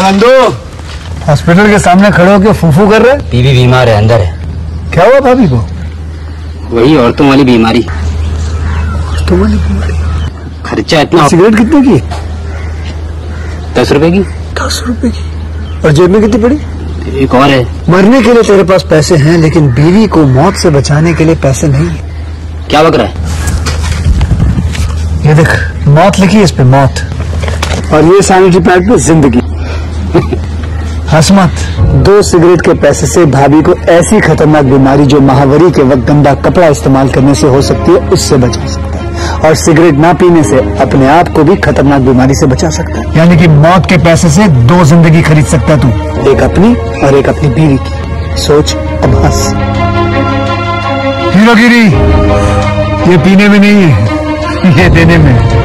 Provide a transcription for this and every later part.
Nandu hospital के सामने खड़े होकर फूफू कर रहे बीवी बीमार है अंदर है क्या हुआ भाभी को वही औरतों वाली बीमारी तुम्हारी खर्चा इतना सिगरेट कितने की दस रुपए की दस रुपए की और जेब में कितनी पड़ी एक और है मरने के लिए तेरे पास पैसे हैं लेकिन बीवी को मौत से बचाने के लिए पैसे नहीं है क्या बक रहा है ये देख मौत लिखी है इस पे मौत और ये सैनिटरी पैड पे जिंदगी हंस मत दो सिगरेट के पैसे से भाभी को ऐसी खतरनाक बीमारी जो महावरी के वक्त गंदा कपड़ा इस्तेमाल करने से हो सकती है उससे बचा सकता है और सिगरेट ना पीने से अपने आप को भी खतरनाक बीमारी से बचा सकता है यानी कि मौत के पैसे से दो जिंदगी खरीद सकता है तू एक अपनी और एक अपनी बीवी की सोच अब हंस हीरोगिरी ये पीने में नहीं है ये देने में है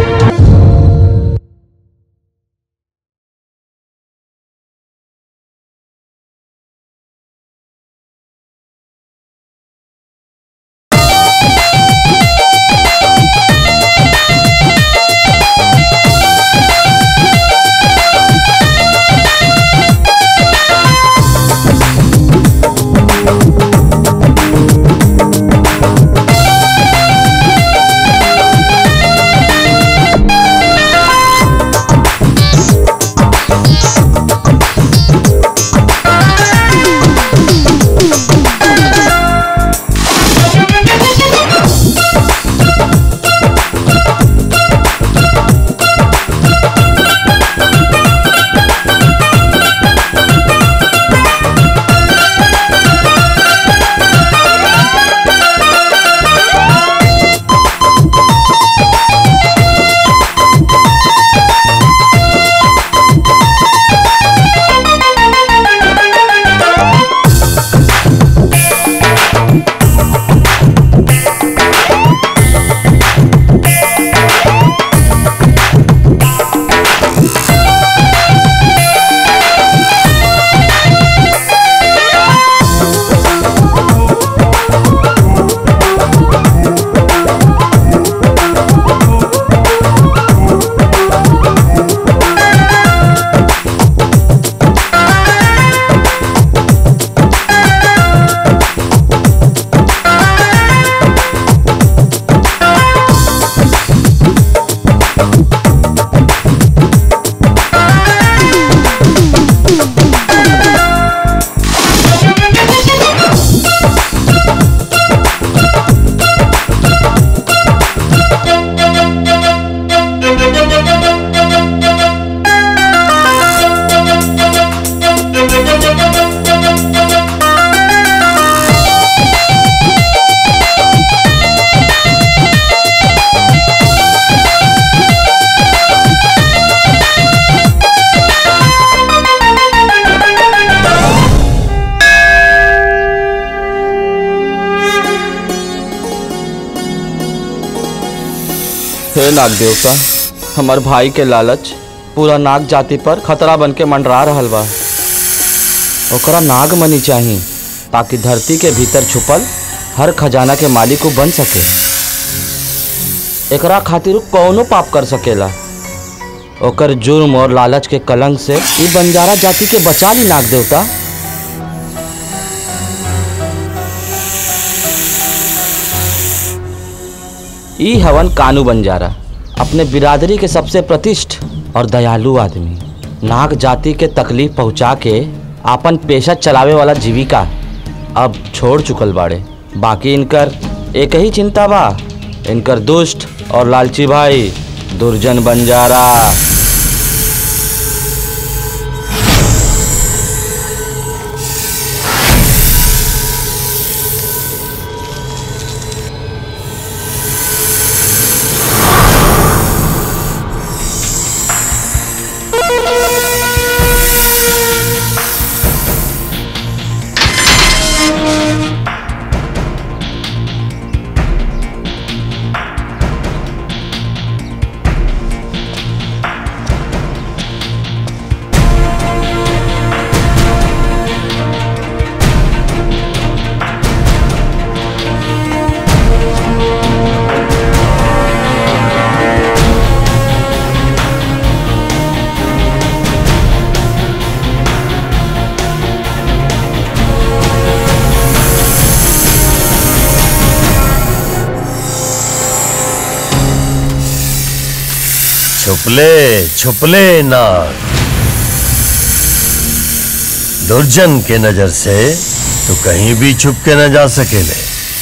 हे नाग देवता हमार भाई के लालच पूरा नाग जाति पर खतरा बन के मंडरा रहल बा ओकरा नाग मनी चाही ताकि धरती के भीतर छुपल हर खजाना के मालिक वो बन सके एकरा खातिर उ कौनो पाप कर सकेला ओकर जुर्म और लालच के कलंक से ई बंजारा जाति के बचा ली नाग देवता ई हवन कानू बंजारा अपने बिरादरी के सबसे प्रतिष्ठ और दयालु आदमी नाग जाति के तकलीफ पहुंचा के आपन पेशा चलावे वाला जीविका अब छोड़ चुकल बाड़े बाकी इनकर एक ही चिंता बा इनकर दुष्ट और लालची भाई दुर्जन बंजारा छुपले छुपले नाग दुर्जन के नजर से तो कहीं भी छुप के न जा सकेले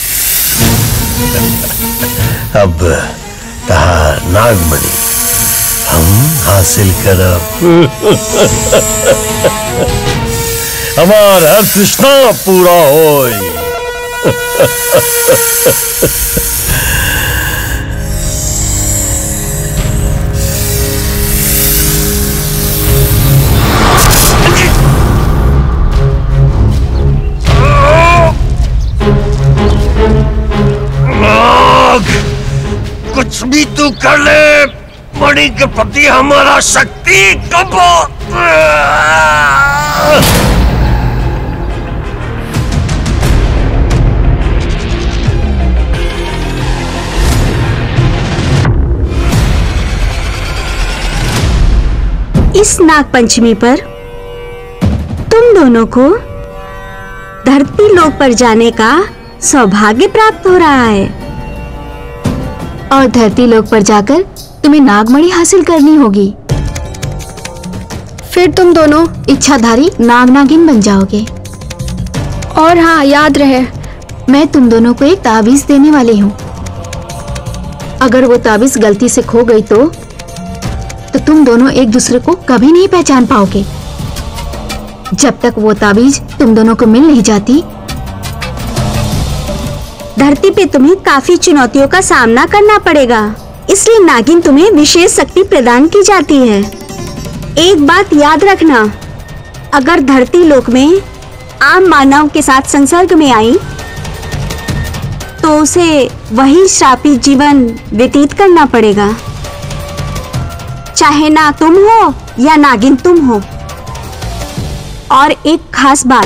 अब कहा नागमणि हम हासिल करब हमार हर तृष्णा पूरा होई नाग कुछ भी तू कर ले मणि के प्रति हमारा शक्ति कब इस नाग पंचमी पर तुम दोनों को धरती लोक पर जाने का सौभाग्य प्राप्त हो रहा है और धरती लोक पर जाकर तुम्हें नागमणि हासिल करनी होगी फिर तुम दोनों इच्छाधारी नाग नागिन बन जाओगे और हाँ याद रहे मैं तुम दोनों को एक ताबीज देने वाली हूँ अगर वो ताबीज गलती से खो गई तो तो तुम दोनों एक दूसरे को कभी नहीं पहचान पाओगे जब तक वो ताबीज तुम दोनों को मिल नहीं जाती धरती पे तुम्हें काफी चुनौतियों का सामना करना पड़ेगा इसलिए नागिन तुम्हें विशेष शक्ति प्रदान की जाती है एक बात याद रखना अगर धरती लोक में आम मानव के साथ संसर्ग में आई तो उसे वही श्रापित जीवन व्यतीत करना पड़ेगा चाहे ना तुम हो या नागिन तुम हो और एक खास बात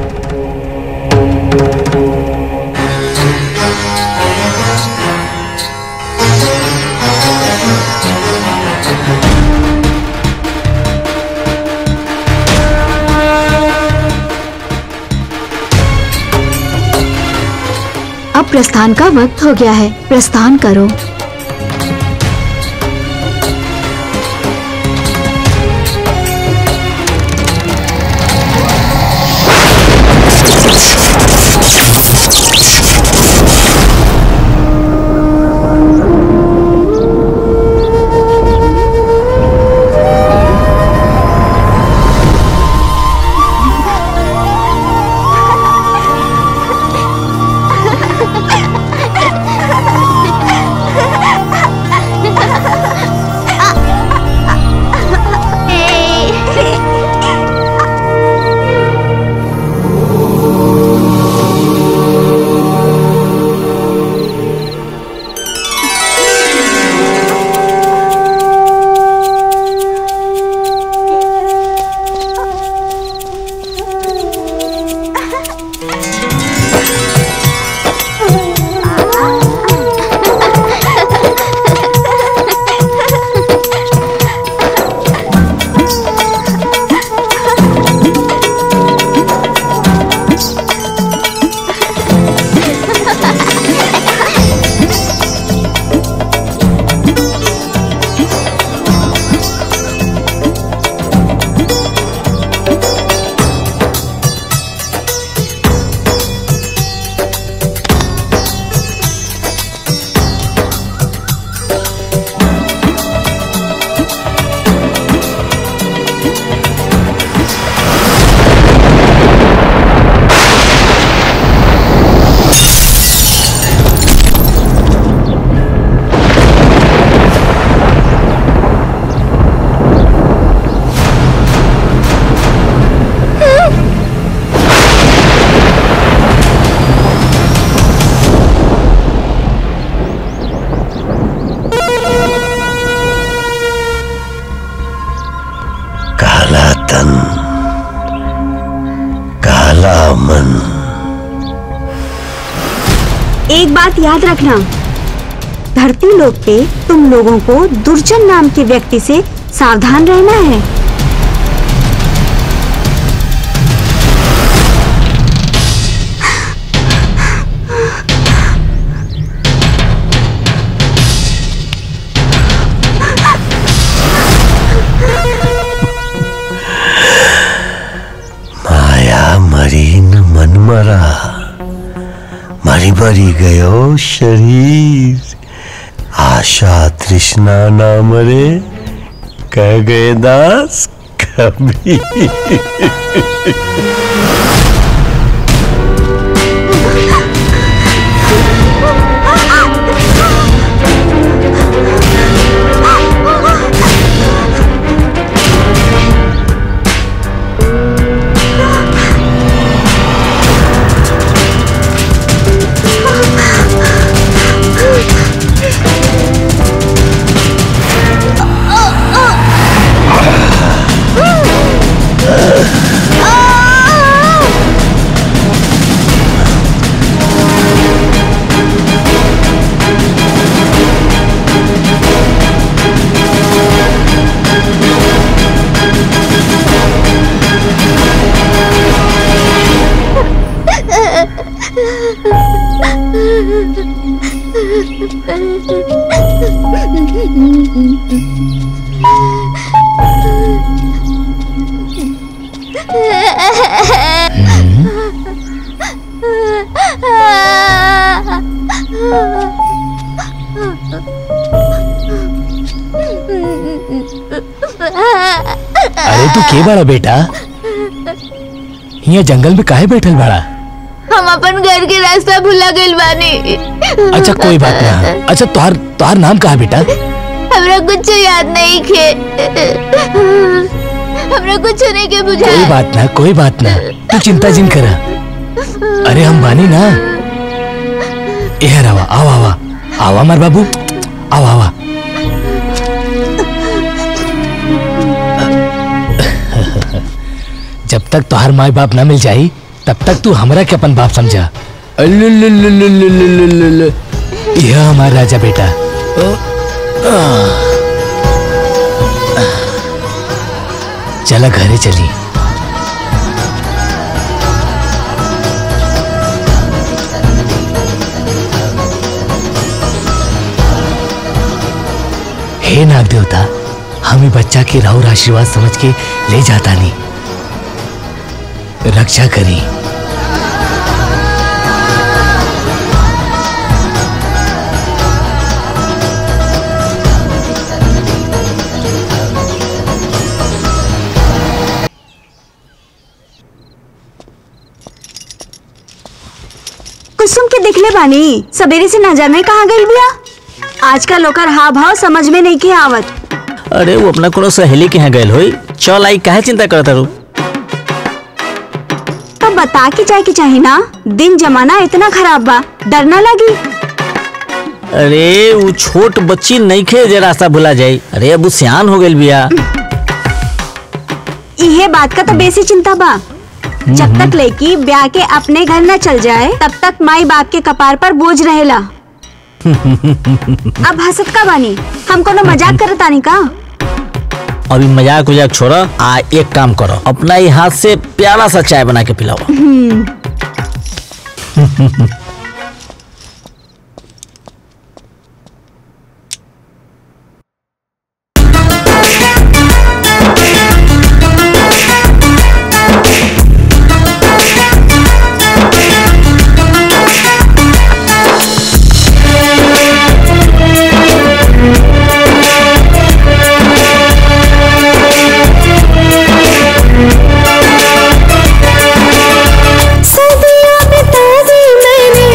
अब प्रस्थान का वक्त हो गया है प्रस्थान करो काला तन काला मन एक बात याद रखना धरती लोक पे तुम लोगों को दुर्जन नाम के व्यक्ति से सावधान रहना है नहीं भरी गयो शरीर आशा तृष्णा ना मरे कह गए दास कभी अरे तू के बड़ा बेटा यहाँ जंगल में काहे बैठल बड़ा हम अपन घर के रास्ता भुला गइल बानी अच्छा कोई बात ना अच्छा तोहार तोहार नाम कहा बेटा हमरा कुछ याद नहीं खे हमरा कुछ नहीं के बुझा कोई बात ना कोई बात ना तू चिंता जिन करा अरे हम बानी ना ए रवा आवा आवा आवा मार बाबू आवा आवा जब तक तोहार माई बाप ना मिल जाई तब तक तू हमरा के अपन बाप समझा अल्लुल्लुल्लुल्लुल्लुल्लुल्लुल्लु। यह हमारा राजा बेटा चला घरे चली हे नाग देवता हम ही बच्चा के राहुल आशीर्वाद समझ के ले जाता नहीं रक्षा करी कुसुम के दिखले बानी सवेरे से न जाने कहाँ गई बिया आजकल ओकर हाव भाव समझ में नहीं के आवत अरे वो अपना कोनो सहेली के यहाँ गए होई चल आई काहे चिंता करता रू तो बता के जाए के चाहे ना दिन जमाना इतना खराब बा डर ना लगी अरे वो छोट बच्ची नहीं खे जे रास्ता भुला जाई अरे अब वो सियान हो गइल बिया इहे बात का तो बेसी चिंता बा जब तक लेकी ब्याह के अपने घर न चल जाए तब तक माई बाप के कपार पर बोझ रहेला अब हंसत का बानी हम कोनो मजाक करत आनी का अभी मजाक उजाक छोड़ा आ एक काम करो अपना ही हाथ से प्यारा सा चाय बना के पिलाओ सदियों बिता दी मैंने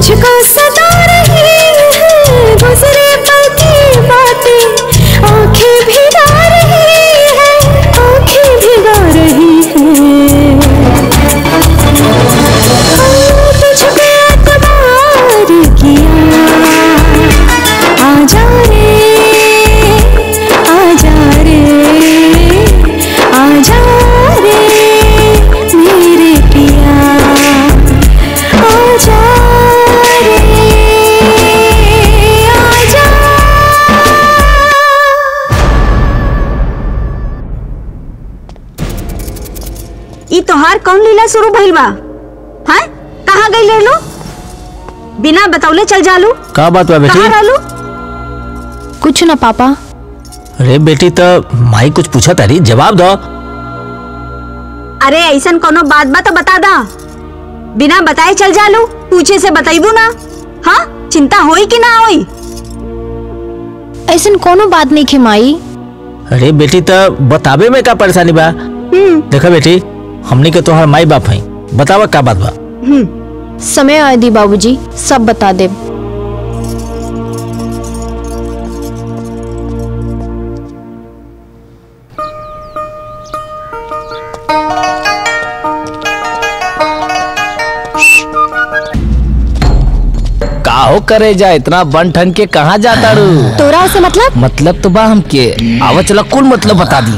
तुझको सदा रही है गुजरे पल की बातें आंखें भिगा रही है आंखें भिगा रही है तुझको एतबार किया आजा रे आजा रे आजा रे मेरे पिया आजा रे आजा ई तोहार कौन लीला शुरू भइल बा हाँ कहाँ गई ले लो बिना बतौले चल जालू का बात बा बेटी कहाँ रहलू कुछ ना पापा अरे बेटी तो माई कुछ पूछा तारी जवाब दो अरे ऐसन कोनो बात बा तो बता दा बिना बताए चल जालू पूछे से बताइबू ना हाँ चिंता होई कि ना होई ऐसन कोनो बात नहीं खे माई अरे बेटी तो बतावे में का परेशानी बा देखा बेटी हमनी के तोहर माई बाप है बतावा का बात बा समय आए दी बाबूजी सब बता दे काहो करे जा इतना बन ठन के कहाँ जाता रू तोरा से मतलब मतलब तो बा हमके आवा चला कुल मतलब बता दी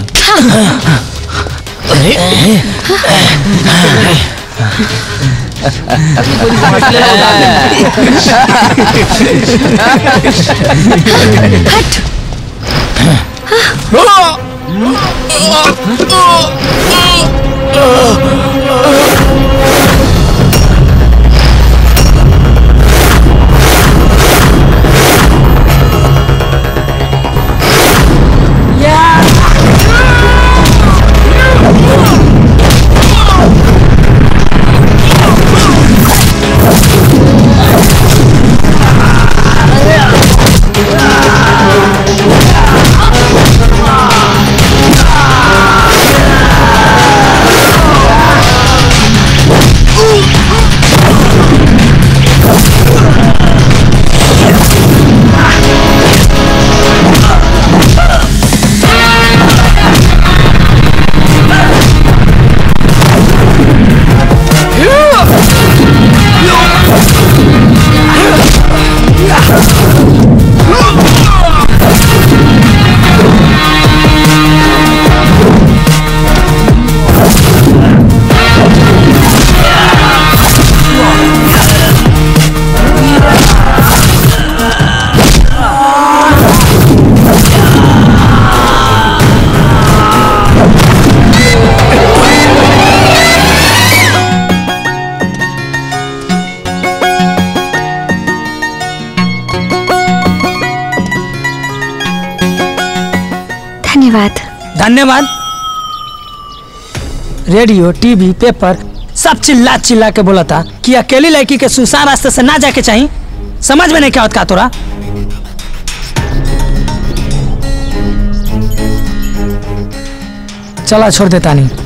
धन्यवाद धन्यवाद रेडियो टीवी पेपर सब चिल्ला चिल्ला के बोला था कि अकेली लड़की के सुसान रास्ते से ना जाके चाहिए समझ में नहीं क्या होता तोरा चला छोड़ देता नहीं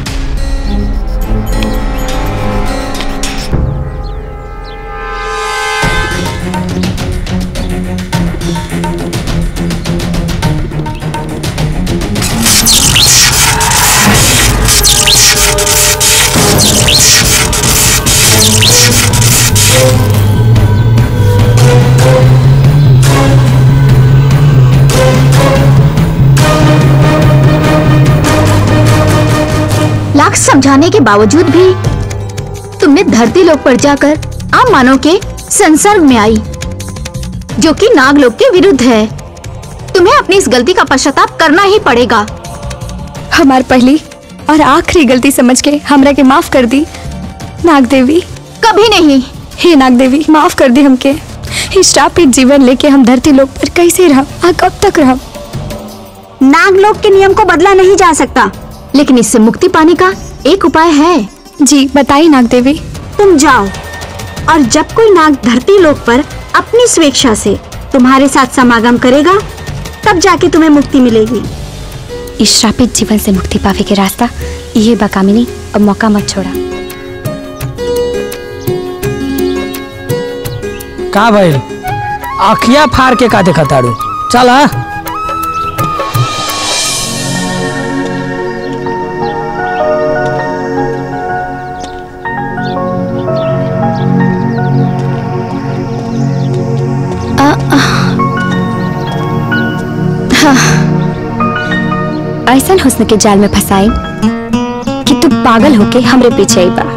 लाख समझाने के बावजूद भी तुमने धरती लोक पर जाकर आम मानव के संसर्ग में आई जो कि नागलोक के विरुद्ध है तुम्हें अपनी इस गलती का पश्चाताप करना ही पड़ेगा हमार पहली और आखिरी गलती समझ के हमरा के माफ कर दी नाग देवी कभी नहीं हे नाग देवी माफ कर दी हमके इस श्रापित जीवन लेके हम धरती लोक पर कैसे रह आ कब तक रह नागलोक के नियम को बदला नहीं जा सकता लेकिन इससे मुक्ति पाने का एक उपाय है जी बताइए नाग देवी तुम जाओ और जब कोई नाग धरती लोक पर अपनी स्वेच्छा से तुम्हारे साथ समागम करेगा तब जाके तुम्हें मुक्ति मिलेगी इस श्रापित जीवन से मुक्ति पावे के रास्ता ये बकामिनी अब मौका मत छोड़ा का भइल अखिया फाड़ के का देखा ताड़ू चल हाँ ऐसा हुस्न के जाल में फंसाई कि तू पागल होके हमरे पीछे आई बा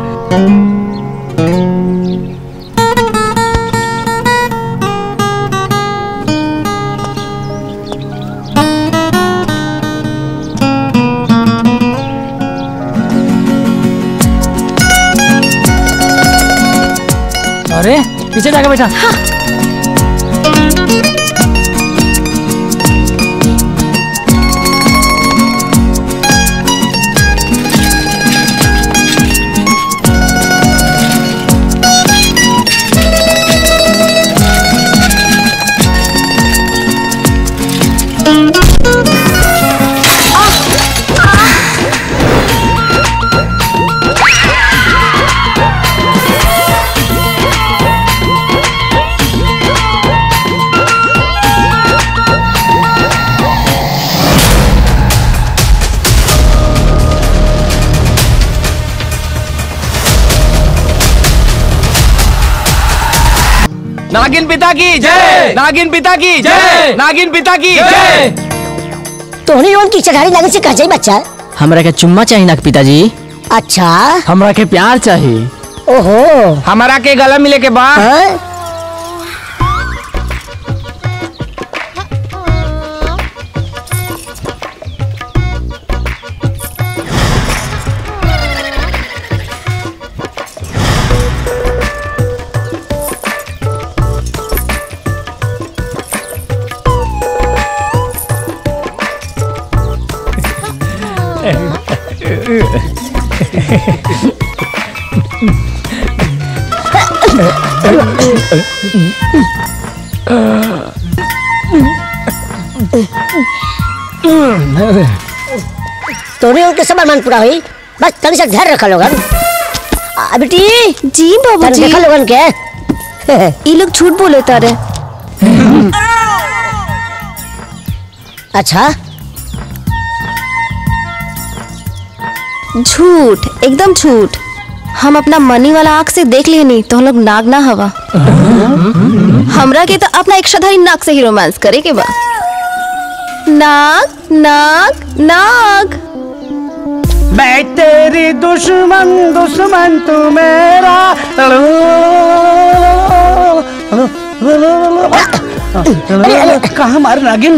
अरे पीछे जाके बैठा नागिन पिता की जय नागिन पिता की जय नागिन पिता की जय तोहनी लोगन की चढ़ाई लगे से कह जाई बच्चा हमरा के चुम्मा चाहिए ना पिताजी अच्छा हमरा के प्यार चाहिए ओहो हमारा के गला मिले के बाद हाँ? तोहनी लोगन के सब अरमान पूरा हुई बस तनी से ध्यान रखा लोगन आ, बेटी जी बाबू तनी जी देखा लोगन के ये लोग झूठ बोले तारे अच्छा झूठ एकदम झूठ हम अपना मनी वाला आंख से देख लिए नहीं तो हम लोग नाग ना हवा हमरा के तो अपना इच्छाधारी नाग से ही रोमांस करे के बा नाग नाग नाग मैं तेरी दुश्मन दुश्मन तू मेरा कहा मार नागिन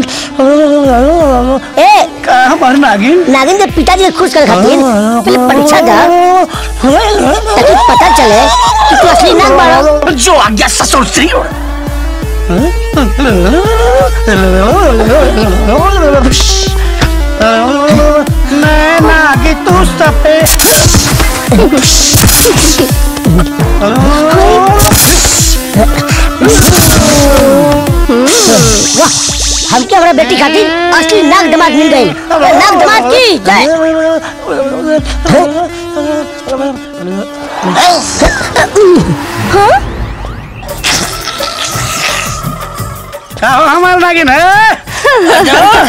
ए कहा मार नागिन नागिन के पिताजी के खुश कर खातिर पहले परीक्षा दा ताकि पता चले कि तू असली नाग बाड़ा जो आज्ञा ससुर श्री मैं नागी तू सपे वाह हमके हमारा बेटी खातिर असली नाग दमाद मिल गई नाग दमाद की जय हमारा नागिन है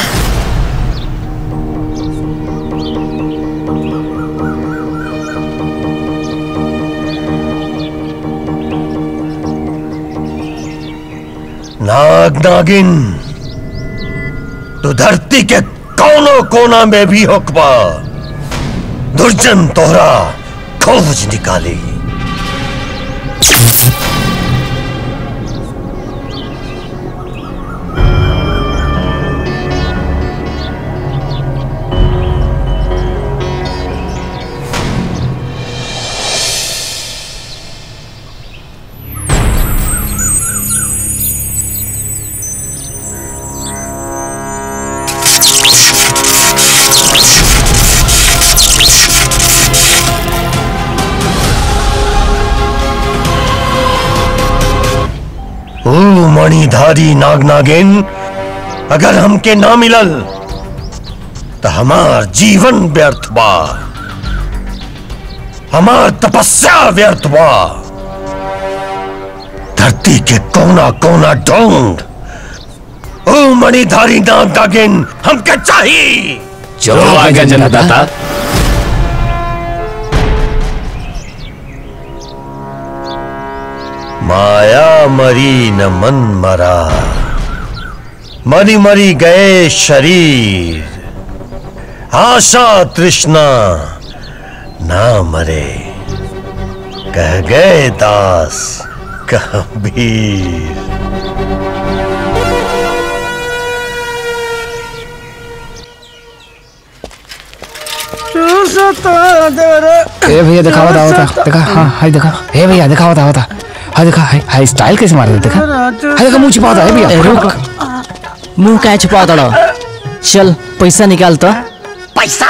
नाग नागिन तू धरती के कोनों कोना में भी होकबा दुर्जन तोहरा खोज निकाली ओ मणिधारी नाग नागिन अगर हमके ना मिलल तो हमार जीवन व्यर्थ बा हमार तपस्या व्यर्थ बा धरती के कोना कोना ढूंढ ओ मणिधारी नाग नागिन हमके चाहिए जो आज्ञा जनदाता माया मरी न मन मरा मरी मरी गए शरीर आशा तृष्णा ना मरे कह गए दास कबीर ए भैया देखा होता होता देखा हाँ हाय देखा ए भैया देखा होता होता हाँ देखा हाय हाय स्टाइल कैसे मार रहा देखा हाय देखा मुंह छिपा होता है भैया रुक मुंह काय छुपा दड़ो चल पैसा निकाल तो पैसा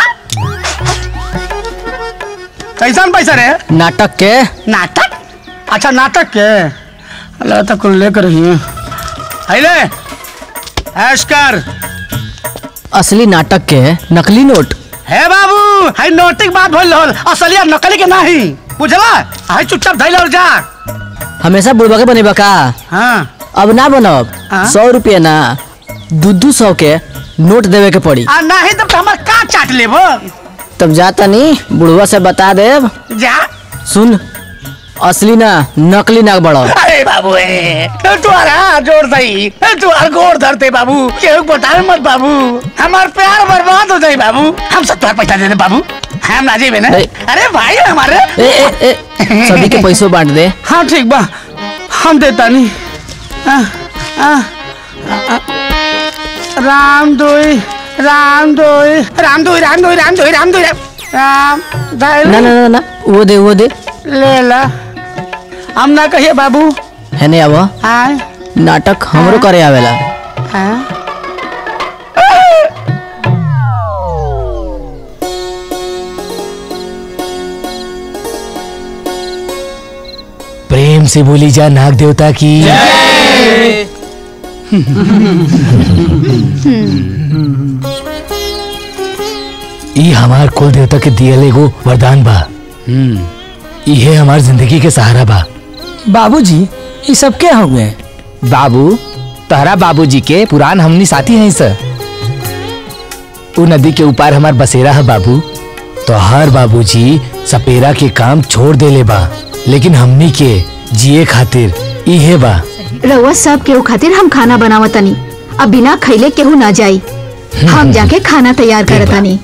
कैसन पैसा रे नाटक के नाटक अच्छा नाटक के अल्लाह तक कुल लेकर ही अले ऐश कर असली नाटक के नकली नोट हे बाबू हाय नोटिक बात भइल रहल असली और नकली के नहीं बुझला हाय चुपचाप धइल और जा हमेशा बुढ़वा के बनेबा का हाँ अब ना बनब सौ रुपये ना दू दू सौ के नोट देवे के पड़ी आ नहीं तब तो हमार का चाट लेबो तब जाता नहीं बुढ़वा से बता देब जा सुन असली ना नकली नाक बड़ो अरे बाबू ए तुम्हारा जोर दई तुम्हार गोर धरते बाबू केहू बताए मत बाबू हमार प्यार बर्बाद हो जाए बाबू हम सब तुम्हार पैसा दे दे बाबू हम ना जेबे ना अरे भाई हमारे ए ए ए सभी के पैसों बांट दे हाँ ठीक बा हम देता नहीं आ, आ, आ, राम दोई राम दोई राम दोई राम दोई राम दोई राम दोई राम दाइल ना ना ना ना वो दे वो दे ले ला हम ना कहिए बाबू है नहीं आवा हाँ नाटक हमरो करे आवेला हाँ प्रेम से बोली जा नाग देवता की ई हमार कुल देवता के दियल एगो वरदान बा इहे हमार जिंदगी के सहारा बा बाबूजी ये सब क्या हो गए बाबू तहरा बाबूजी के पुरान हमनी साथी हैं सर उ नदी के ऊपर हमार बसेरा है बाबू तो हर बाबूजी सपेरा के काम छोड़ देले बा लेकिन हमनी के जिए खातिर इहे बा रउआ सब केहू खातिर हम खाना बनावतनी अब बिना खैले केहू ना जाई हम जाके खाना तैयार करतानी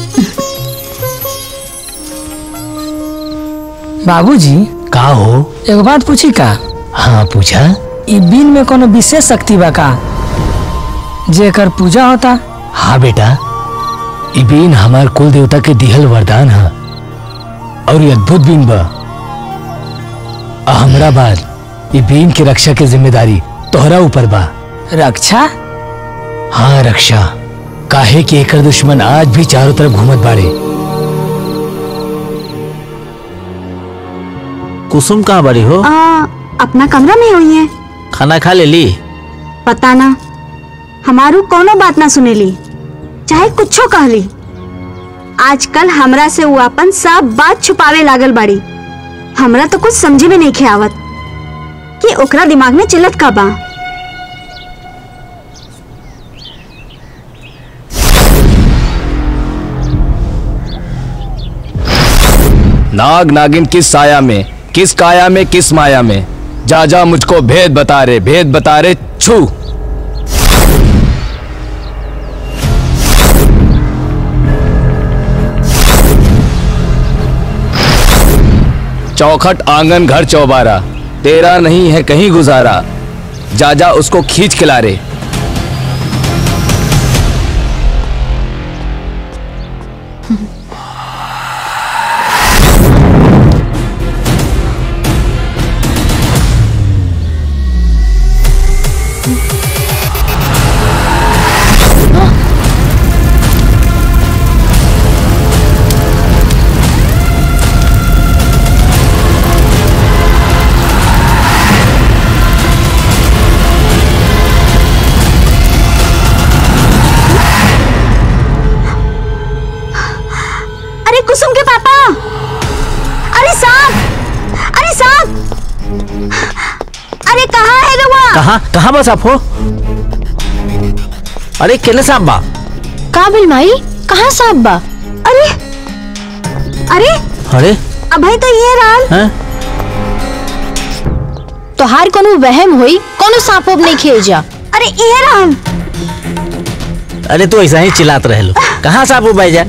बाबूजी का हो एगो बात पूछी का हाँ पूछा ई बीन में कोनो विशेष शक्ति बा का जेकर पूजा होता हाँ बेटा ई बीन हमार कुल देवता के दिहल वरदान है और ये अद्भुत बीन बा आ हमरा बाद ई बीन के रक्षा के जिम्मेदारी तोहरा ऊपर बा रक्षा हाँ रक्षा काहे कि एकर दुश्मन आज भी चारों तरफ घूमत बाड़े कुसुम कहाँ बड़ी हो आ, अपना कमरा में हुई है खाना खा ले ली पता ना हमारू कोनो बात ना सुनेली चाहे कुछो कहली आजकल हमरा से वो अपन सब बात छुपावे लागल बाड़ी हमरा तो कुछ समझे में नहीं खे आवत कि ओकरा दिमाग में चिल्लत का बा नाग नागिन किस साया में किस काया में किस माया में जा जा मुझको भेद बता रे भेद बता रे छू चौखट आंगन घर चौबारा तेरा नहीं है कहीं गुजारा जा जा उसको खींच खिला रे कहाँ कहाँ बस आप हो अरे केने साहब बा काबिल माई कहाँ साहब बा अरे अरे अरे अभय तो ये राल हैं तोहार कोनो वहम होई कोनो सांप वाप नहीं खेल जा अरे ये राल अरे तू ऐसा ही चिल्लात रह लो कहाँ साहब वो भाई जा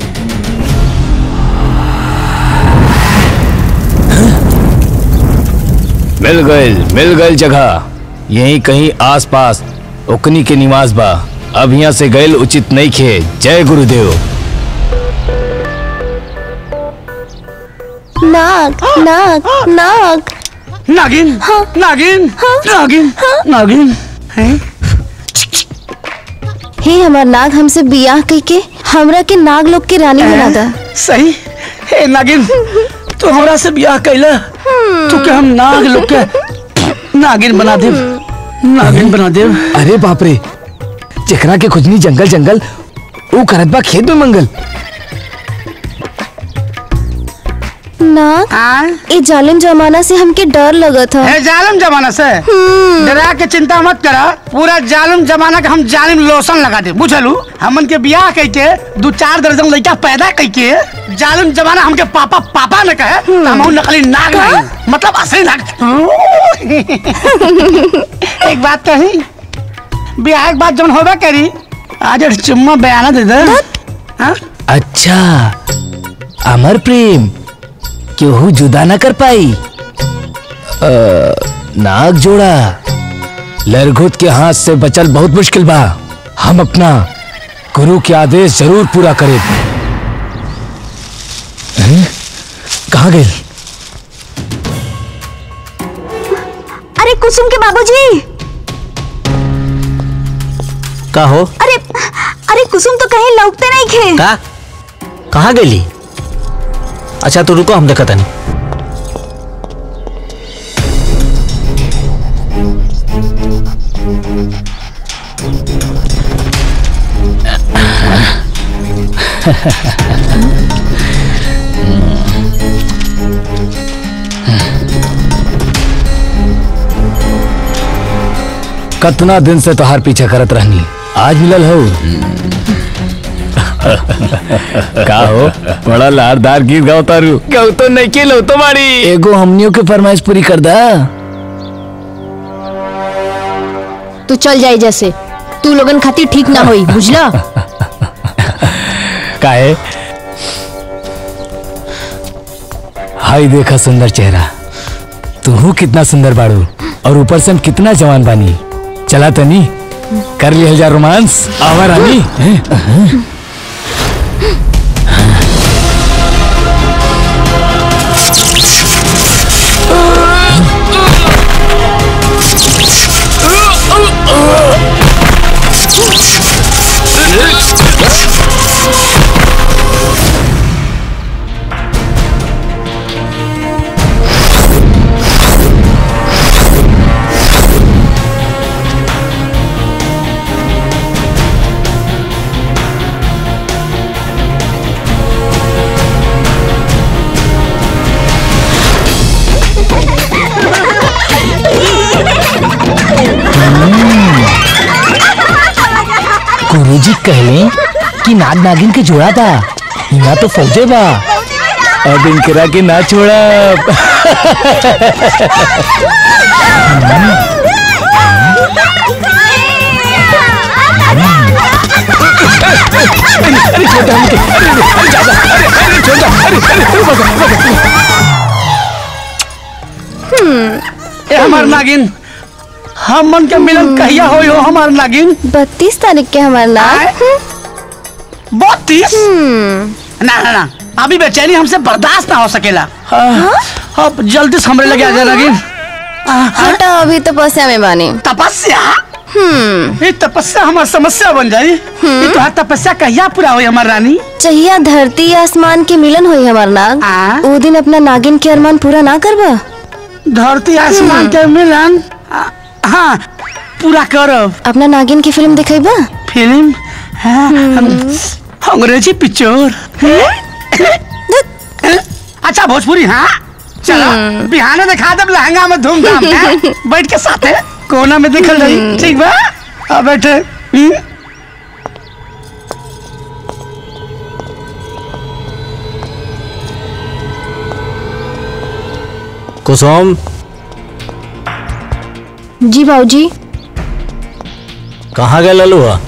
मिल गए मिल गए जगह यहीं कहीं आसपास ओकनी के निवास बा अब यहाँ से गैल उचित नहीं खे जय गुरुदेव नाग नाग नाग नागिन नागिन नागिन नागिन हैं हे हमार नाग हमसे बियाह कई के हमरा के नाग लोग की रानी बना दा सही हे नागिन तू हमरा से ब्याह कैला तू के हम नाग लोग के नागिन बना दे नागिन बना दे अरे बाप रे जेकरा के खुजनी जंगल जंगल वो करत बा खेत में मंगल नाग ए जालिम जमाना से हमके डर लगत था है जालिम जमाना से डरा के चिंता मत करा पूरा जालिम जमाना के हम जालिम लोशन लगा दे बुझलू हमन के बियाह कई के दो चार दर्जन लड़का पैदा कई के जालिम जमाना हमके पापा पापा न कहे तो हम नकली नाग नहीं मतलब असली नाग एक बात कही बियाह के बाद जब होबे करी आज एक चुम्मा बयाना दे दे हाँ? अच्छा अमर प्रेम केहू जुदा न कर पाई अ, नाग जोड़ा लरघुत के हाथ से बचल बहुत मुश्किल बा हम अपना गुरु के आदेश जरूर पूरा करें हैं? कहाँ गए अरे कुसुम के बाबूजी का हो अरे अरे कुसुम तो कहीं लौटते नहीं खे का कहाँ गई अच्छा तो रुको हम देखा तनी कतना दिन से तोहार पीछा करत रहनी आज मिलल हो का हो बड़ा लारदार गीत गाओ तारू गाओ तो नहीं के लो तो मारी एगो हमनियों के फरमाइश पूरी कर दा तू चल जाए जैसे तू लोगन खातिर ठीक ना होई बुझला काहे हाय देखा सुंदर चेहरा तू कितना सुंदर बाड़ू और ऊपर से हम कितना जवान बानी चला तनी कर लिया जा रोमांस आवा रानी हैं? गुरुजी कहले कि नाग नागिन के जोड़ा था यहाँ तो फौजे बा अब इनकरा के ना छोड़ा ए हमार नागिन हम मन के मिलन कहिया होई हो हमार नागिन बत्तीस तारीख के हमार नाग बत्तीस ना ना ना अभी बेचैनी हमसे बर्दाश्त ना हो सकेला अब जल्दी से हमरे लगे आ जा नागिन हटा अभी तपस्या में बानी तपस्या ये तपस्या हमार समस्या बन जाई ये तो तपस्या कहिया पूरा होई हमार रानी चाहिए धरती आसमान के मिलन होई हमार नाग वो दिन अपना नागिन के अरमान पूरा ना करबा धरती आसमान के मिलन आ, हाँ पूरा करब अपना नागिन की फिल्म दिखेबा फिल्म हाँ, अंग्रेजी पिक्चर अच्छा भोजपुरी हाँ चलो बिहाने दिखा दे लहंगा में धूमधाम हैं? बैठ के साथे कोना में देखल जाई ठीक बा आ बैठे हम्म? कुसुम जी बाबूजी कहाँ गए ललू हुआ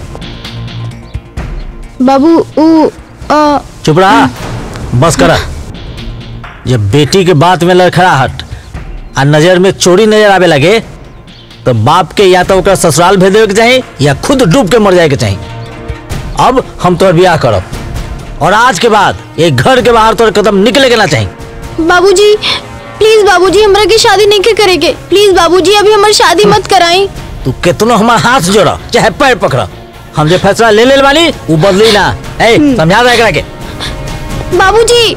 बाबू ऊ आ, चुप रहा बस करा जब बेटी के बात में लड़खड़ाहट आ नजर में चोरी नजर आवे लगे तो बाप के या तो ओकरा ससुराल भेज देवे के चाही या खुद डूब के मर जाए के चाही अब हम तोर बियाह करब और आज के बाद एक घर के बाहर तोर कदम निकले के ना चाही बाबूजी प्लीज बाबूजी हमरा की शादी नहीं के करेगे प्लीज बाबूजी अभी हमारी शादी मत कराई तू कितनो हमार हाथ जोड़ा चाहे पैर पकड़ा हम जो फैसला ले ले वाली वो बदली ना ए समझा दे एकरा के बाबूजी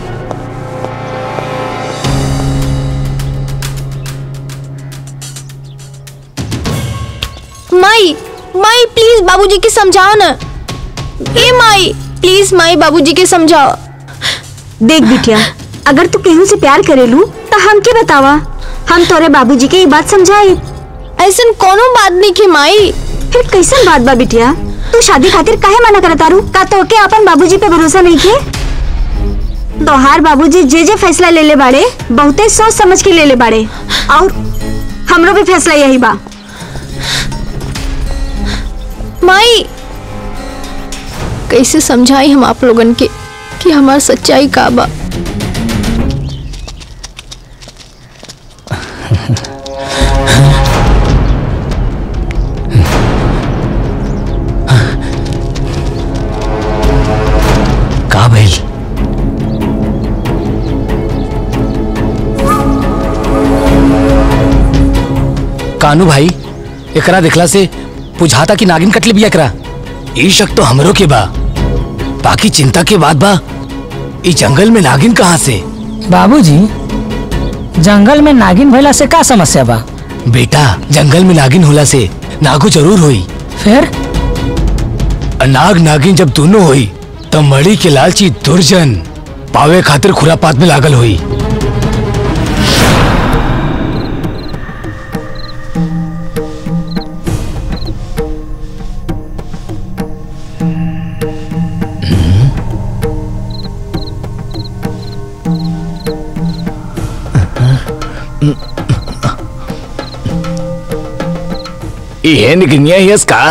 माई माई प्लीज बाबूजी के समझाओ ना ए माई प्लीज माई बाबूजी के समझाओ देख बिटिया अगर तू केहू से प्यार करेलू तो हम के बतावा हम तोरे बाबूजी के ये बात समझाई ऐसन कोनो बात नहीं की माई फिर कैसन बात बा बिटिया तू शादी खातिर काहे मना करता रू का तो के अपन बाबूजी पे भरोसा नहीं के तोहार बाबूजी जे जे फैसला ले ले बाड़े बहुते सोच समझ के ले ले बाड़े और हमरो भी फैसला यही बा माई कैसे समझाई हम आप लोगन के कि हमार सच्चाई का बा का भइल कानू भाई एकरा देखला से बुझाता कि नागिन कटले बिया एकरा ई शक तो हमरो के बा बाकी चिंता के बात बा ई जंगल में नागिन कहाँ से बाबूजी जंगल में नागिन भइला से का समस्या बा बेटा जंगल में नागिन होला से नागो जरूर होई फिर नाग नागिन जब दोनों होई तब मड़ी के लालची दुर्जन पावे खातिर खुरापात में लागल हुई ये निकनिया ही इसका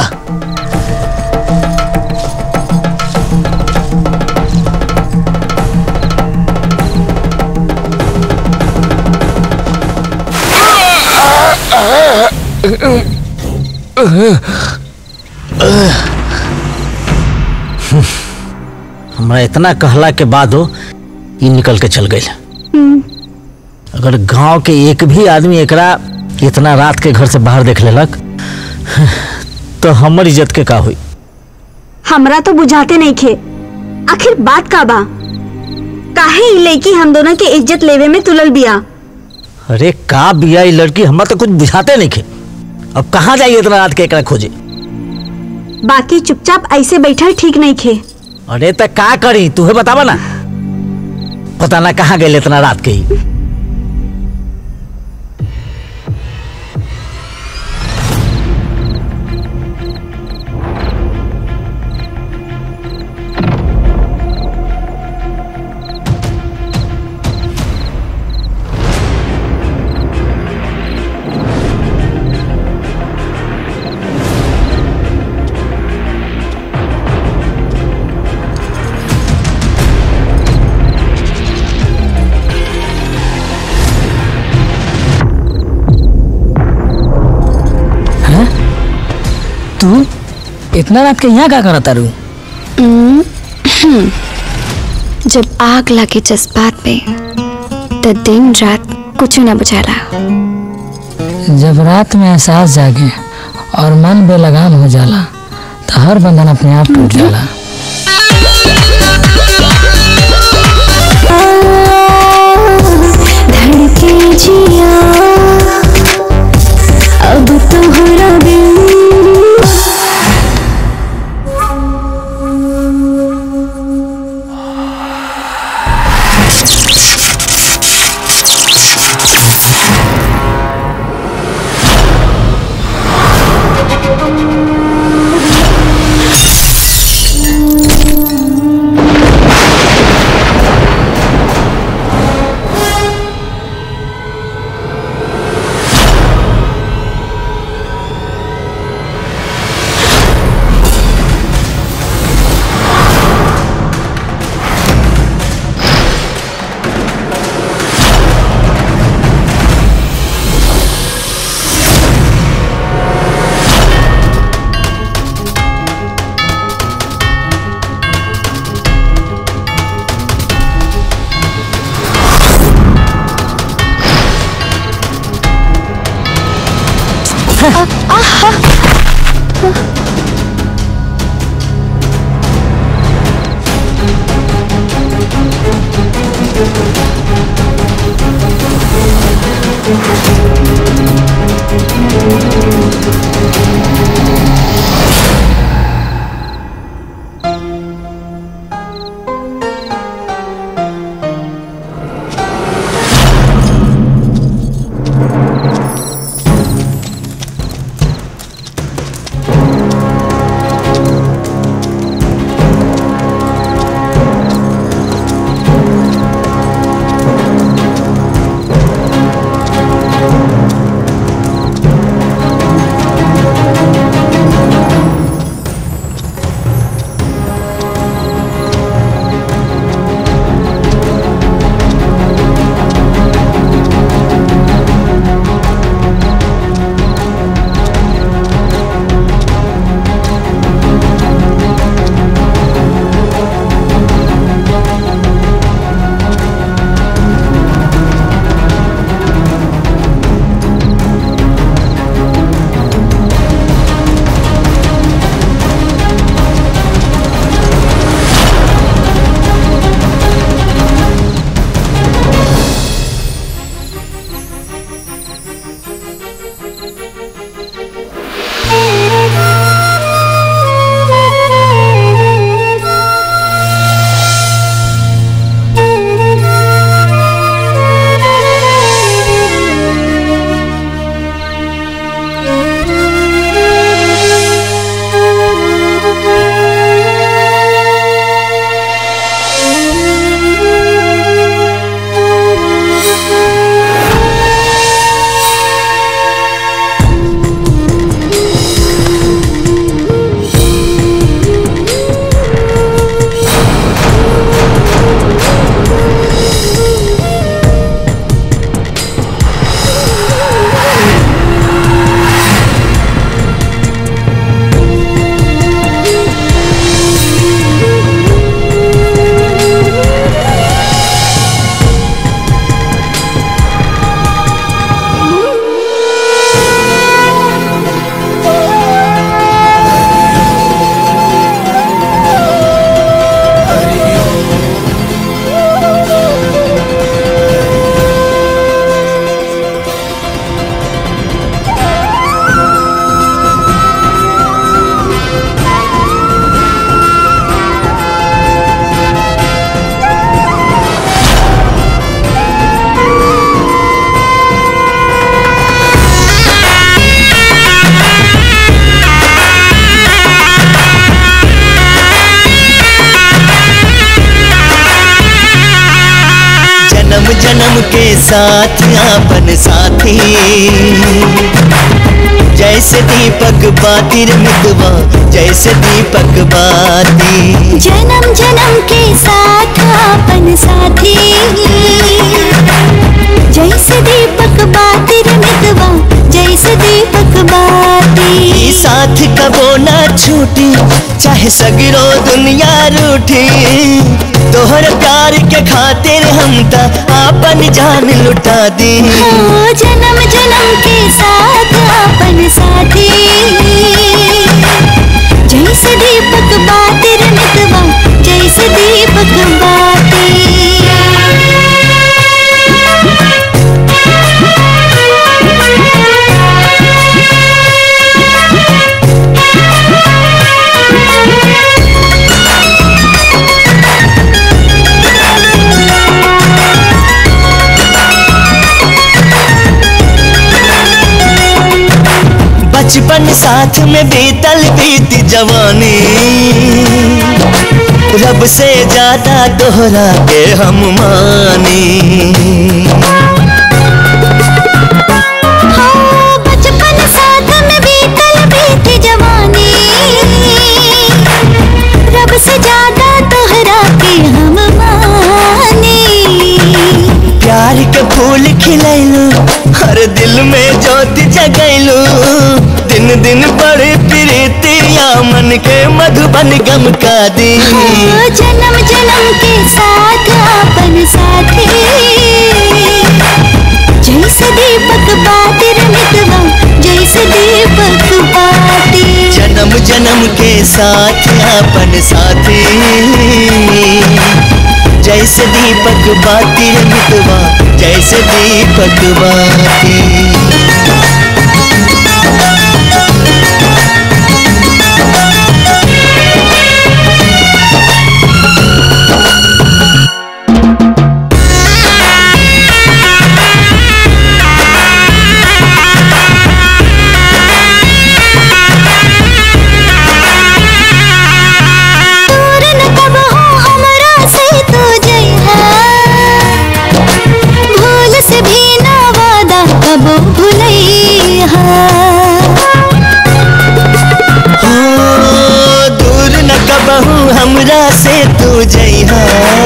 हमरा इतना कहला के बाद हो ये निकल के चल गई अगर गांव के एक भी आदमी एकरा इतना रात के घर से बाहर देख लेलक तो हमर इज्जत के का हुई हमरा तो बुझाते नहीं खे आखिर बात का बा काहे ई लड़की हम दोनों के इज्जत लेवे में तुलल बिया अरे का बिया ये लड़की हमरा तो कुछ बुझाते नहीं खे अब कहाँ जाइए इतना रात के एकरा खोजे बाकी चुपचाप ऐसे बैठल ठीक नहीं खे अरे तो का करी तुहे बतावा ना पता ना कहाँ गए इतना रात के ही तू इतना रात के यहाँ का करत तारू जब आग लगे जज्बात पे तो दिन रात कुछ ना बुझाला जब रात में एहसास जागे और मन बेलगाम हो जाला तो हर बंधन अपने आप टूट जाला धड़के जिया अब तोहरा बिन जन्म जन्म के साथ आपन साथी जैसे दीपक बाती रे मितवा जैसे दीपक बाती जन्म जन्म के साथ अपन साथी जैसे दीपक बाती रे मितवा जैसे दीपक बाती ई साथ कबो ना छूटी चाहे सगरो दुनिया रूठी तोहर प्यार के खातिर हम त आपन जान लुटा दी ओ जन्म जन्म के साथ अपन साथी जैसे दीपक बाती रे मितवा जैसे दीपक बाती बचपन साथ में बीतल बीत जवानी रब से ज्यादा तोहरा के हम मानी हाँ, बचपन साथ में बीतल बीती जवानी रब से ज्यादा तोहरा के हम मानी प्यार के फूल खिलैलू हर दिल में ज्योति जगैलू दिन दिन बड़े प्रीतिया मन के मधुबन गम का दी हाँ, जन्म जन्म के साथ अपन साथी जैसे दीपक बाती रे मितवा जैसे दीपक जन्म जन्म के साथ अपन साथी जैसे दीपक बाती रे मितवा जैसे दीपक बाती दूर न कब हो हमरा से तू जइहा भूल से भी ना वादा कब भूलइहा हो दूर न कबहू हमरा से तू जइहा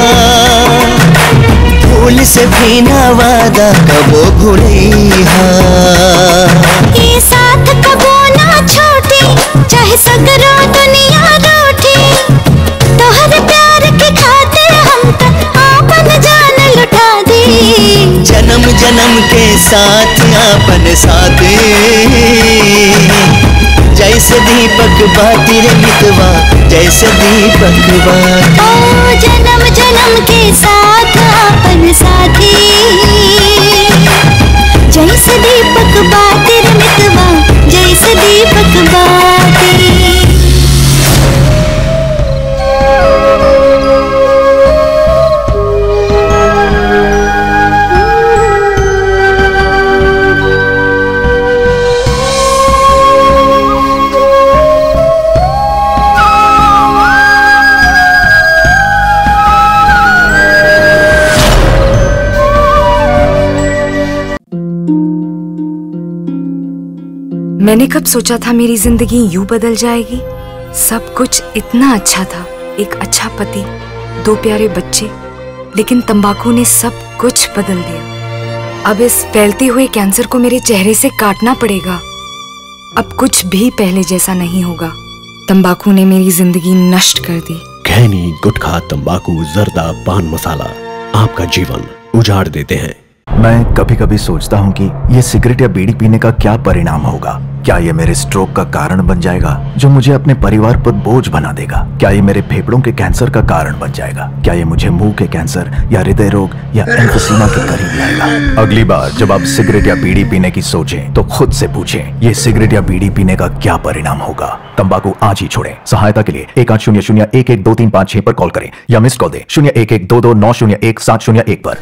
भूल से भी ना वादा कबो भूलइहा ये साथ कबो ना छोटे चाहे सगरो दुनिया रूठे तोहर प्यार के खातिर हम तक आपन जान लुटा दी जन्म जन्म के साथ अपन साथी जैसे दीपक बाती रे मितवा जैसे दीपक बाती ओ जन्म जन्म के साथ अपन साथी जैसे दीपक बातिर मितवा जैसे दीपक बाती मैंने कब सोचा था मेरी जिंदगी यूं बदल जाएगी सब कुछ इतना अच्छा था एक अच्छा पति दो प्यारे बच्चे लेकिन तंबाकू ने सब कुछ बदल दिया अब इस फैलते हुए कैंसर को मेरे चेहरे से काटना पड़ेगा अब कुछ भी पहले जैसा नहीं होगा तंबाकू ने मेरी जिंदगी नष्ट कर दी खैनी गुटखा तंबाकू जर्दा पान मसाला आपका जीवन उजाड़ देते हैं मैं कभी कभी सोचता हूँ कि ये सिगरेट या बीड़ी पीने का क्या परिणाम होगा क्या ये मेरे स्ट्रोक का कारण बन जाएगा जो मुझे अपने परिवार पर बोझ बना देगा क्या ये मेरे फेफड़ों के कैंसर का कारण बन जाएगा क्या ये मुझे मुंह के कैंसर या हृदय रोग या एम्फोसीमा के करीब लाएगा अगली बार जब आप सिगरेट या बीड़ी पीने की सोचें तो खुद से पूछें ये सिगरेट या बीड़ी पीने का क्या परिणाम होगा तंबाकू आज ही छोड़ें सहायता के लिए एक आठ शून्य शून्य एक एक दो तीन पाँच छह पर कॉल करें या मिस कॉल दें शून्य एक एक दो दो नौ शून्य एक सात शून्य एक पर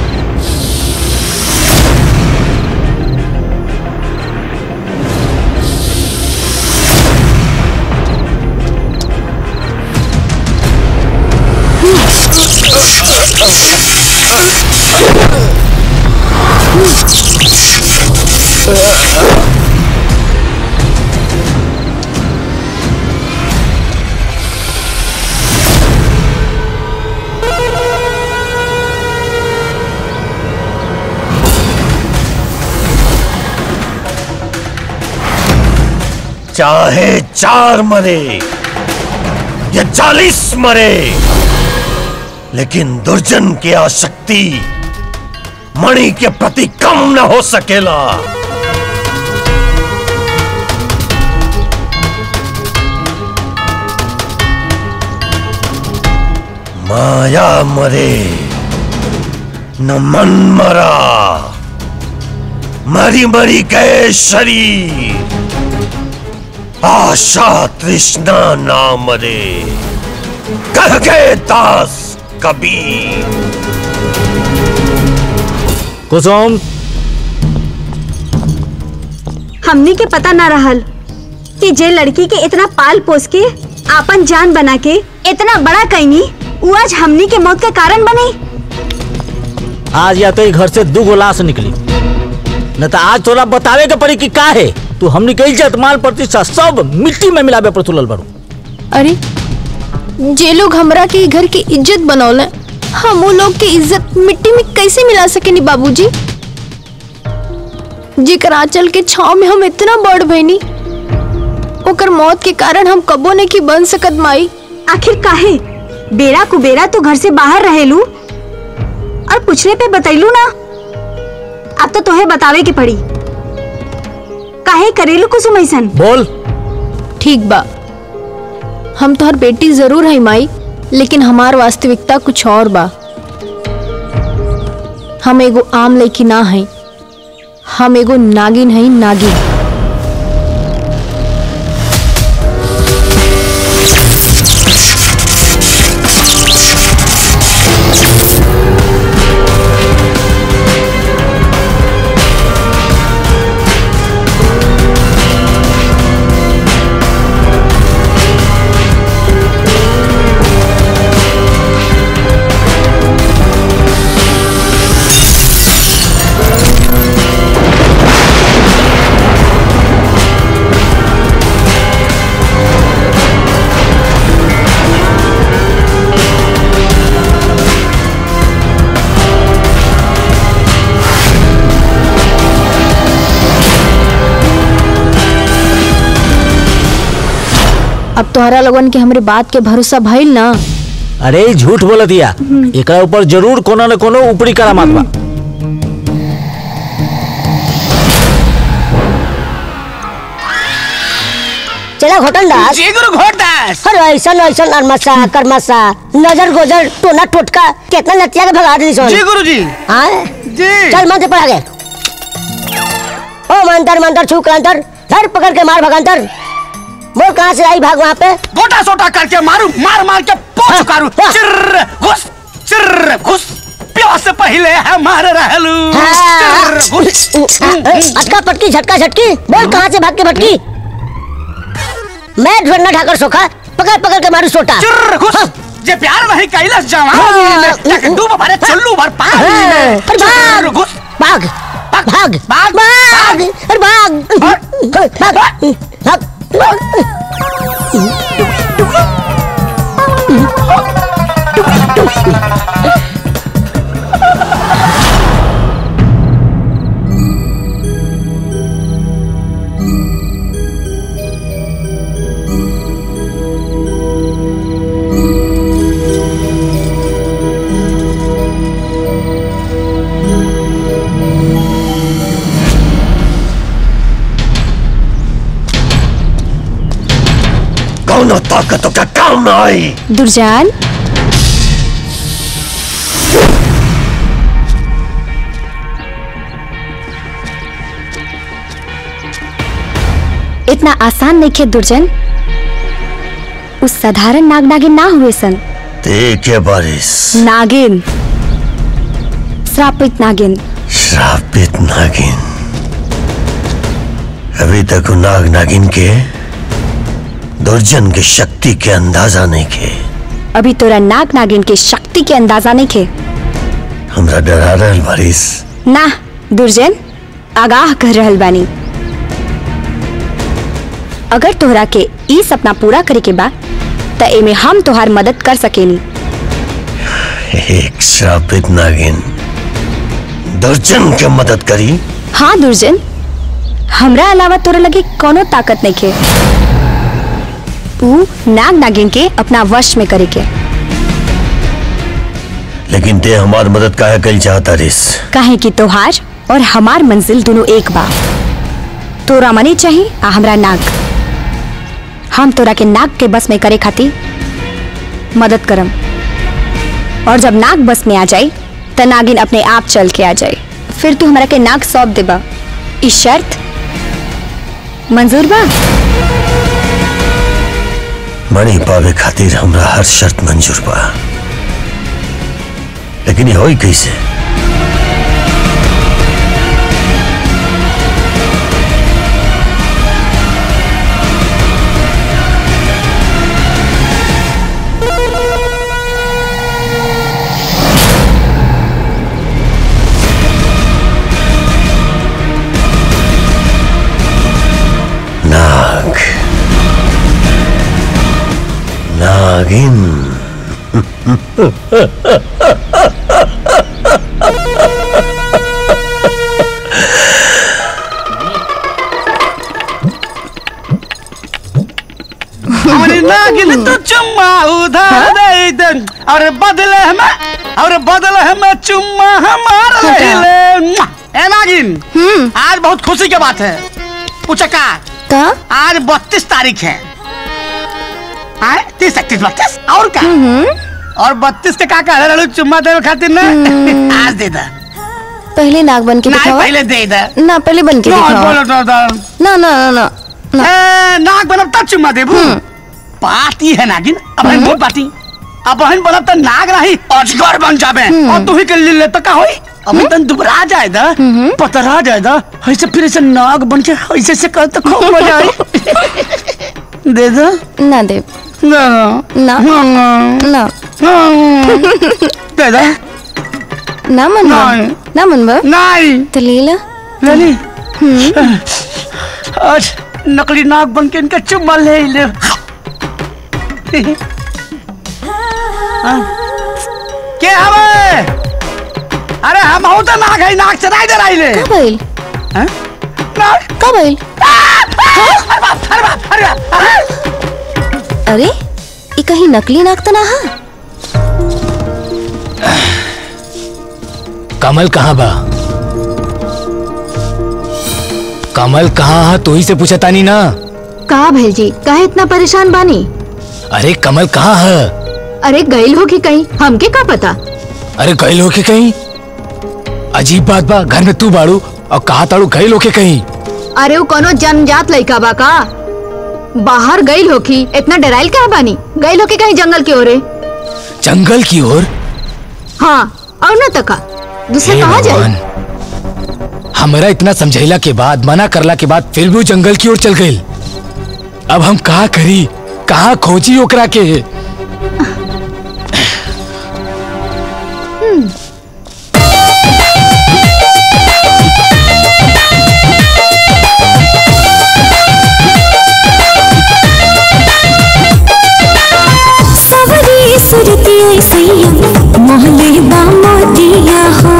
चाहे चार मरे या चालीस मरे लेकिन दुर्जन की आसक्ति मणि के प्रति कम न हो सकेला माया मरे न मन मरा मरी मरी गए शरीर आशा तृष्णा ना मरे कह गए दास कबीर कुसुम हमनी के पता ना रहल कि जे लड़की के इतना पाल पोस के आपन जान बना के इतना बड़ा कैनी वो आज हमनी के मौत का कारण बने आज या तो ई घर से दू गो लाश निकली न तो आज तोरा बतावे के पड़ी कि का है तू हमनी के इज्जत माल प्रतिष्ठा सब मिट्टी में मिलावे पर तुलल बड़ू अरे जे लोग हमरा के ई घर की इज्जत बनौले हम वो लोग के इज्जत मिट्टी में कैसे मिला सकेनी बाबूजी जेकर आंचल के छाव में हम इतना बढ़ भइनी ओकर मौत के कारण हम कबो नहीं की बन सकत माई आखिर काहे बेरा कुबेरा तो घर से बाहर रहेलू और पूछने पे बतैलू ना अब तो तोहे बतावे के पड़ी काहे करेलू कुसुम ऐसन बोल ठीक बा हम तोहर बेटी जरूर है माई लेकिन हमार वास्तविकता कुछ और बा हम एगो आम लड़की ना है हम एगो नागिन है नागिन अब तोहरा लोगन के हमरे बात के भरोसा भइल ना अरे ई झूठ बोल दिया एकरा ऊपर जरूर कोनो न कोनो ऊपरी करामात बा चला घोटन दास जी गुरु घोटदास अरे ऐसा ऐसा नरमसा करमसा नजर गोजर टोना टोटका कितना लतिया के भगा दी सोन जी गुरु जी हाँ जी चल मंत्र पढ़ा दे ओ मंत्र मंत्र छू क्रांतर धर पकड़ के मार भगंतर बोल कहाँ से आई भाग वहाँ पे गोटा सोटा करके मारू मार मार के पोछ कारू चिर्र घुस चिर्र घुस प्यार से पहले हमारे रहलू चिर्र घुस अटका पटकी झटका झटकी बोल कहाँ से भाग के भटकी मैं ढूंढना ठाकर सोखा पकड़ पकड़ के मारू सोटा चिर्र घुस जे प्यार नहीं कैलस जवानी में जाके डूब भरे चुल्लू भर पानी में अरे चिर्र भाग घुस भाग भाग भाग भाग अरे भाग भाग भाग कौन ताकतों का काम ना आई दुर्जान इतना आसान नहीं खे दुर्जन उस साधारण नाग नागिन ना हुए सन देखे बारिश नागिन श्रापित नागिन श्रापित नागिन अभी तक उन नाग नागिन के दुर्जन की शक्ति के अंदाजा नहीं के अभी तोरा नाग नागिन के शक्ति के अंदाजा नहीं खे हमरा डरा रहल बारिश ना दुर्जन आगाह कर रहल बानी अगर तोहरा के ई सपना पूरा करे के बा त एमे हम तोहार मदद कर सकेनी एक श्रापित नागिन दुर्जन के मदद करी हाँ दुर्जन हमरा अलावा तोरा लगे कोनो ताकत नहीं खे ऊ नाग नागिन के अपना वश में करे के लेकिन ते हमार मदद काहे कल चाहता रिस काहे कि तोहार और हमार मंजिल दोनों एक बा तोरा मनी चाहिए आ हमरा नाग हम तोरा के नाग के बस में करे खातिर मदद करम और जब नाग बस में आ जाए त नागिन अपने आप चल के आ जाए फिर तू हमरा के नाग सौंप देबा ई शर्त मंजूर बा मणि पावे खातिर हमरा हर शर्त मंजूर बा लेकिन ये होई कैसे नाग नागिन हमारी नागिन तो चुम्मा उधार दे दे और बदले में और बदले में चुम्मा हमारा ले ले ए नागिन आज बहुत खुशी की बात है पूछा का का आज बत्तीस तारीख है आए तीस इकतीस बत्तीस और का और बत्तीस के का कह रहे चुम्मा देवे खातिर ना आज दे दा पहले नाग बन के नहीं, दिखावा पहले दे दा ना पहले बन के ना, दिखावा बोलो तो दा। ना ना ना ना ए, नाग बनब तब चुम्मा देबू बात ही है नागिन अब हम बहुत बाती अब हम बनब त नाग रही अजगर बन जाबे और तू ही के ले ले तो का होई अब तन दुबरा जाए दा पतरा जाए दा ऐसे फिर ऐसे नाग बन के ऐसे से कर तो खूब मजा आई दे दो ना दे ना ना ना दे दो ना मनवा नहीं। ना मनवा नहीं तो ले ला ले ली आज नकली नाग बन के इनका चुम्मा ले ही ले हाँ। के हवे अरे हम हो तो नाग है नाग चराई दे रही ले कब आइल हैं? नाग कब आइल अरे बाप अरे बाप अरे बाप अरे अरे ये कहीं नकली नाग तो ना हा कमल कहाँ बा कमल कहाँ है तू ही से पूछा तानी ना कहा भेल जी काहे इतना परेशान बानी अरे कमल कहाँ है अरे गईल हो कि कहीं हमके का पता अरे गए लोग के कहीं अजीब बात बा घर में तू बाड़ू और कहा ताड़ू गए लोग के कहीं अरे वो कोनो जन्मजात लड़का बा का बाहर गईल होखी इतना डराइल काहे बानी गईल होके कहीं जंगल की ओरे जंगल की ओर हाँ और न तका दूसरे हे कहा जाए भगवान हमरा इतना समझैला के बाद मना करला के बाद फिर भी वो जंगल की ओर चल गई अब हम कहा करी कहा खोजी ओकरा के सवरी सुरती सैया मोहले बामा दिया हो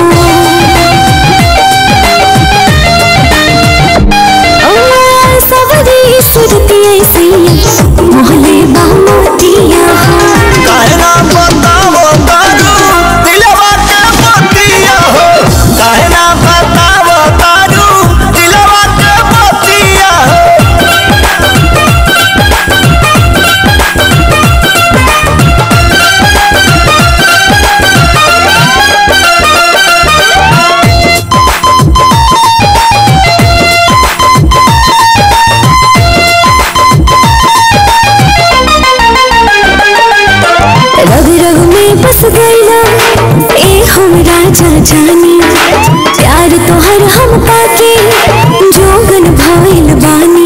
ओ, सवरी सुरती सैया मोहले बामा दिया हो कहना बतावो तारू दिलवा के मोतिया हो कहना बतावो तारू दिलवा के मोतिया हो रग रग में बस गईला ए हम राजा जानी प्यार तोहर हम पाके जोगन भइल बानी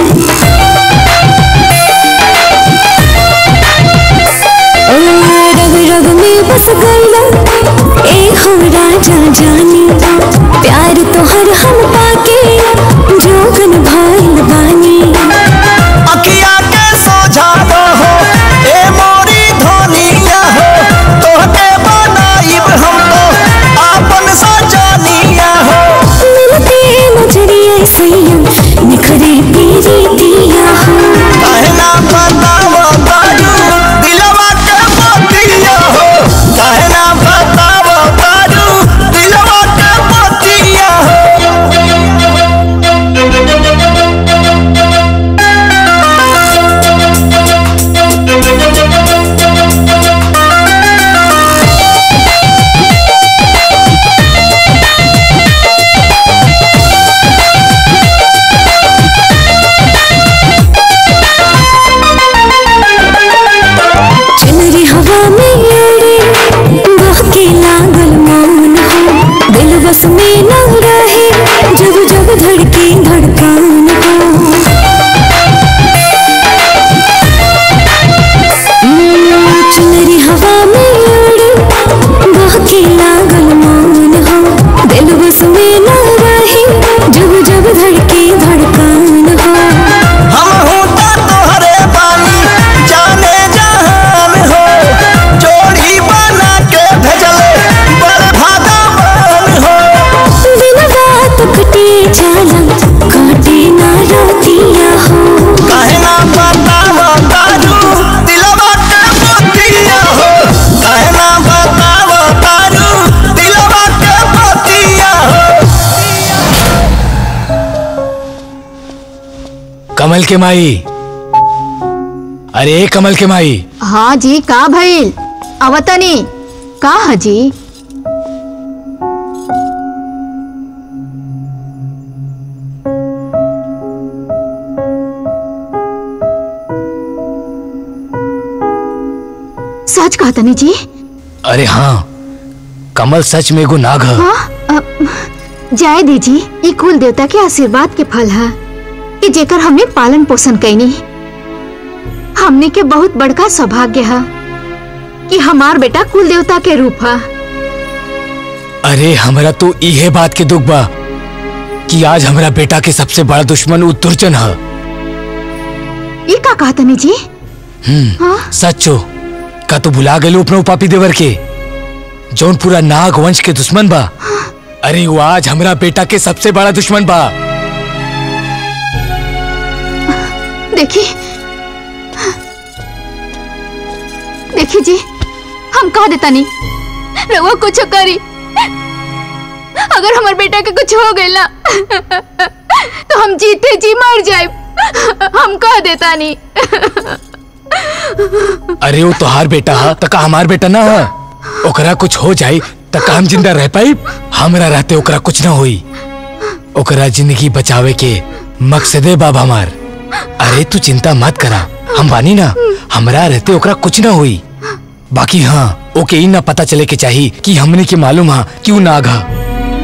ओ, रग रग में बस गईला ए हम राजा जानी प्यार तोहर हम पाके जोगन भइल बानी अखिया के सोझा हो ए मोरी धोनिया हो तोहके बनाइब हम तो आपन सजनिया हो मिलते नजरिए सैया निखरे पीरी दिया हो कहना बतावो तारू दिलवा के मोतिया हो कहना बतावो तारू दिलवा के मोतिया चुनरी हवा में उड़े बहके लागल मौन हो दिल बस में न रहे जब जब धड़के धड़कन हो हम्म, चुनरी हवा में उड़े बहके लागल मौन हो दिल बस में न रहे जब जब धड़के धड़कन हो हम होता तोहरे बानी जाने जहान हो जोड़ी बना के भेजले बड़ भागवान हो बिन बात कटे जाला काटे ना रोतिया हो कहना बतावो तारू दिलवा के मोतिया हो कहना बतावो तारू दिलवा के मोतिया हो कमल के माई अरे कमल के माई हाँ जी का भइल अवतनी का है जी सच कहा तनी जी अरे हाँ कमल सच में एगो नाग है हाँ अ, जाए दीजी ये कुल देवता के आशीर्वाद के फल है कि जेकर हमने पालन पोषण कैनी हमने के बहुत बड़का सौभाग्य है कि हमार बेटा कुल देवता के रूप है अरे हमरा तो इहे बात के दुख बा कि आज हमरा बेटा के सबसे बड़ा दुश्मन उ दुर्जन है ये का कहा तनी जी हम्म हाँ सच्चो का तू भुला गए अपना उपापी देवर के जौन पूरा नाग वंश के दुश्मन बा अरे वो आज हमरा बेटा के सबसे बड़ा दुश्मन बा देखी देखी जी हम कहा देता नहीं रहुआ कुछ करी अगर हमारे बेटा के कुछ हो गई ना तो हम जीते जी मर जाए हम कह देता नहीं अरे वो तोहार बेटा है तका हमार बेटा ना है ओकरा कुछ हो जाए तका हम जिंदा रह पाई हमरा रहते ओकरा कुछ ना होई ओकरा जिंदगी बचावे के मकसदे बाब हमार अरे तू चिंता मत करा हम बानी ना हमरा रहते ओकरा कुछ ना हुई बाकी हाँ ओके ई ना पता चले के चाहिए कि हमने के मालूम है कि ऊ नाग है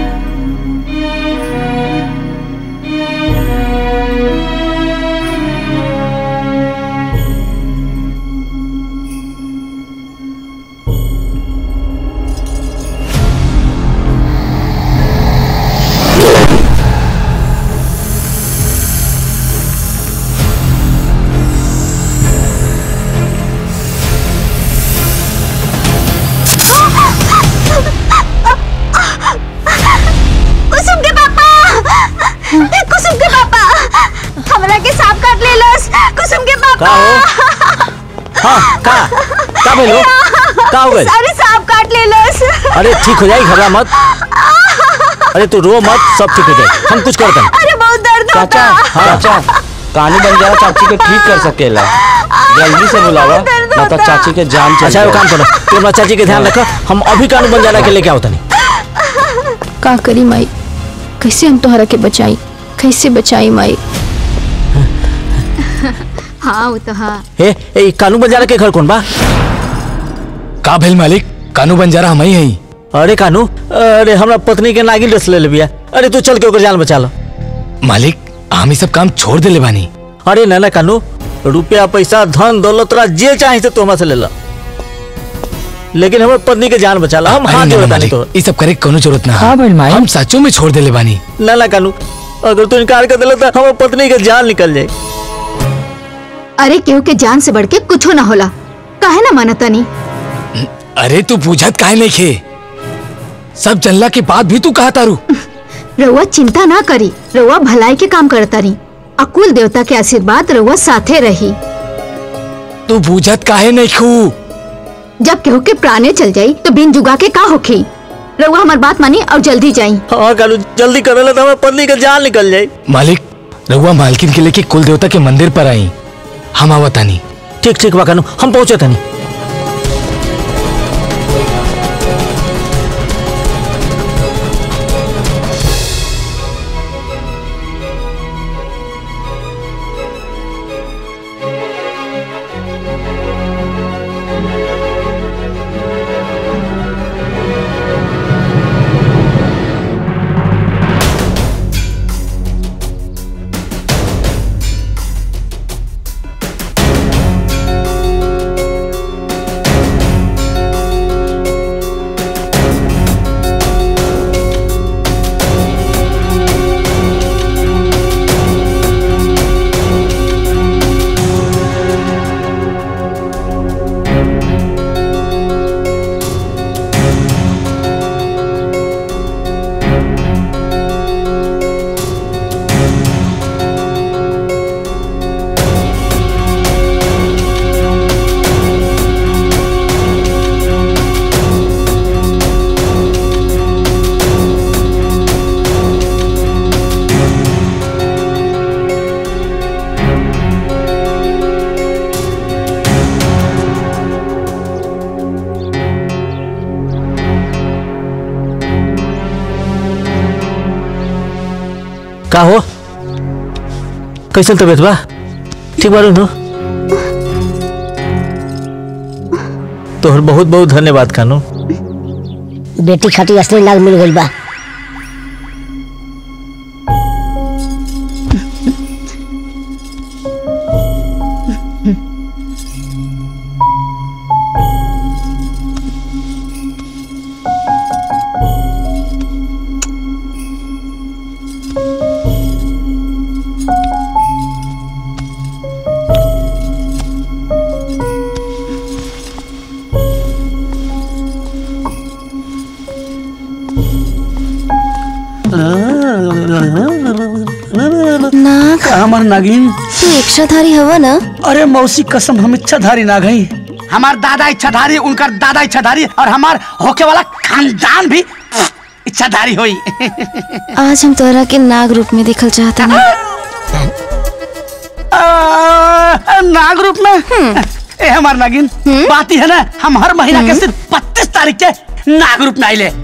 कुसुम के पापा कुसुम के पापा हमरा के सांप काट ले लस कुसुम के पापा का हो हाँ का का भेलो का हो गए सारे सांप काट ले लस अरे ठीक हो जाएगी घबरा मत अरे तू रो मत सब ठीक हो जाए हम कुछ करते हैं अरे बहुत दर्द चाचा हाँ चाचा कानू बन जाओ चाची के ठीक कर सकेला जल्दी से बुलावा ना तो चाची के जान चल अच्छा वो काम करो तू अपना चाची के ध्यान रखो हम अभी कानून बन जाना के लेके आओ तनी का करी माई कैसे हम तोहरा के बचाई कैसे बचाई माई हाँ वो तो हाँ ए ए कानून बन जाना के घर कौन बा का भेल मालिक कानू बंजारा हम ही हई अरे कानू अरे हमरा पत्नी के नागिन रस ले लिया अरे तू चल के ओकर जान बचा लो मालिक हम ही सब काम छोड़ देले बानी अरे ना ना कानू रुपया पैसा धन दौलत तोरा जे चाहे से तू हमरा से ले ला लेकिन हमर पत्नी के जान बचा ला हम अरे हाथ ना, जोड़ता नहीं मालिक, तो ई सब करे के कोनो जरूरत ना का भइल माई? हम सचो में छोड़ देले बानी ना ना कानू अगर तू इनकार कर दिला तो हमर पत्नी के जान निकल जाए अरे केहू के जान से बढ़ के कुछ ना होला काहे ना मानता नहीं अरे तू पूछत काहे नहीं खे सब जनला के बाद भी तू कहा तारू रउआ चिंता ना करी रउआ भलाई के काम करता रही अकुल देवता के आशीर्वाद रउआ साथे रही तू पूछत काहे नहीं खू जब केहू के प्राणे चल जाई तो बिन जुगा के का होखी रउआ हमार बात मानी और जल्दी जाई हाँ कानू जल्दी कर ले तो हमर पत्नी के जान निकल जाए मालिक रघुआ मालकिन के लेके कुल देवता के मंदिर पर आई हम आवतानी ठीक ठीक बा कानू हम पहुंचे तनी का हो कैसन तबीयत बा ठीक बारू नु तोहर बहुत बहुत धन्यवाद कानू बेटी खातिर असली नाग मिल गई बा नाग हमार नागिन तू इच्छाधारी हवा ना अरे मौसी कसम हम इच्छाधारी नाग हई हमार दादा इच्छाधारी उनकर दादा इच्छाधारी और हमार होके वाला खानदान भी इच्छाधारी होई आज हम तोरा के नाग रूप में देखल चाहता ना आ, नाग रूप में ए हमार नागिन बात ही है ना हम हर महीना के सिर्फ बत्तीस तारीख के नाग रूप में आइले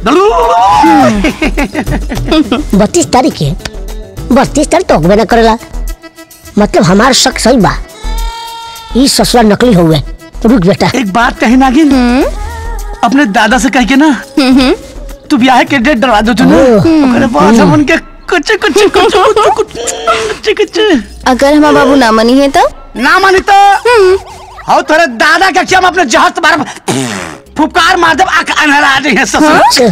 बत्तीस तारीख के बत्तीस तारीख तो होबे न करेला मतलब हमार शक सही बा ई ससुरा नकली हुए रुक बेटा एक बात कही नागिन अपने दादा से कह के ना तू ब्याह के डेट डरवा दो तू ना ओकरे बाद हम उनके कुछ कुछ कुछ कुछ कुछ कुछ अगर हमारा बाबू ना मनी है तो ना मानी तो आओ तोरे दादा के क्या हम अपने जहाज बार फुफकार मार दब आंख अनहरा दे है ससुर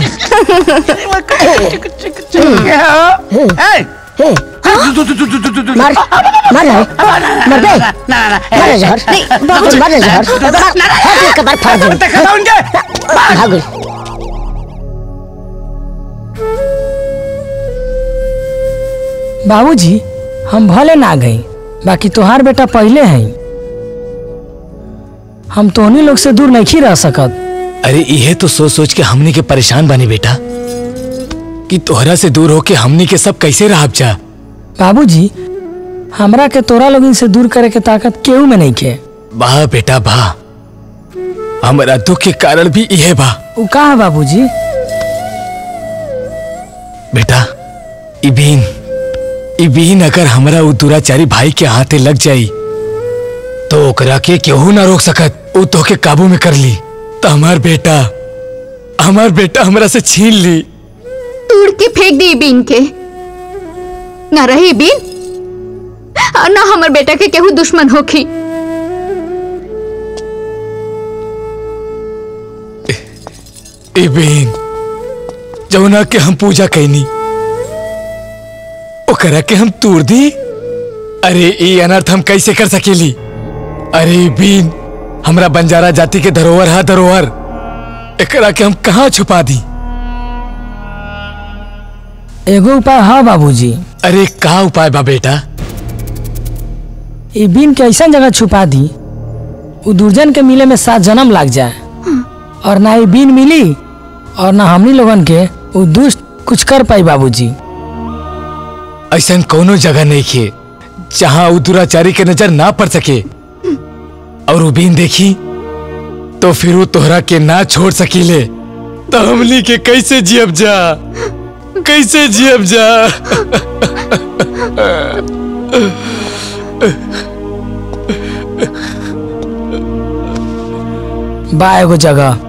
मार मार रहा है मर गए मार रहा जहर नहीं, बाबूजी मार रहा जहर हाथ में कबार फाड़ दे भाग गई बाबूजी हम भले ना गई बाकी तोहार बेटा पहले हैं हम तोहनी लोग से दूर नहीं रह सकत अरे इहे तो सोच सोच के हमनी के परेशान बनी बेटा कि तोहरा से दूर होके हमनी के सब कैसे रह जा बाबूजी हमरा के तोरा लोगन से दूर करे के ताकत केहू में नहीं के वाह बेटा वाह हमारा दुख के कारण भी इहे बा उ का है बाबूजी बेटा इबीन इबीन अगर हमरा उ दुराचारी भाई के हाथे लग जाई तो ओकरा के केहू ना रोक सकत उ तो के काबू में कर ली तो हमार बेटा हमार बेटा हमरा से छीन ली तोड़ के फेंक दी बीन के ना रही बीन और ना हमर बेटा के केहू दुश्मन होखी इबीन जौना के हम पूजा कैनी ओकरा के हम तोड़ दी अरे ई अनर्थ हम कैसे कर सकेली अरे बीन हमरा बंजारा जाति के धरोहर है धरोहर एकरा के हम कहाँ छुपा दी एगो उपाय है बाबूजी अरे का उपाय बा बेटा ई बीन के ऐसा जगह छुपा दी उ दुर्जन के मिले में सात जन्म लग जाए और ना ई बीन मिली और ना हमनी लोगन के उ दुष्ट कुछ कर पाई बाबूजी ऐसा कोनो जगह नहीं खे जहाँ उ दुराचारी के नजर ना पड़ सके और उ बीन देखी तो फिर वो तोहरा के ना छोड़ सकीले तो हमनी के कैसे जियब जा कैसे जियब जा बा एगो जगह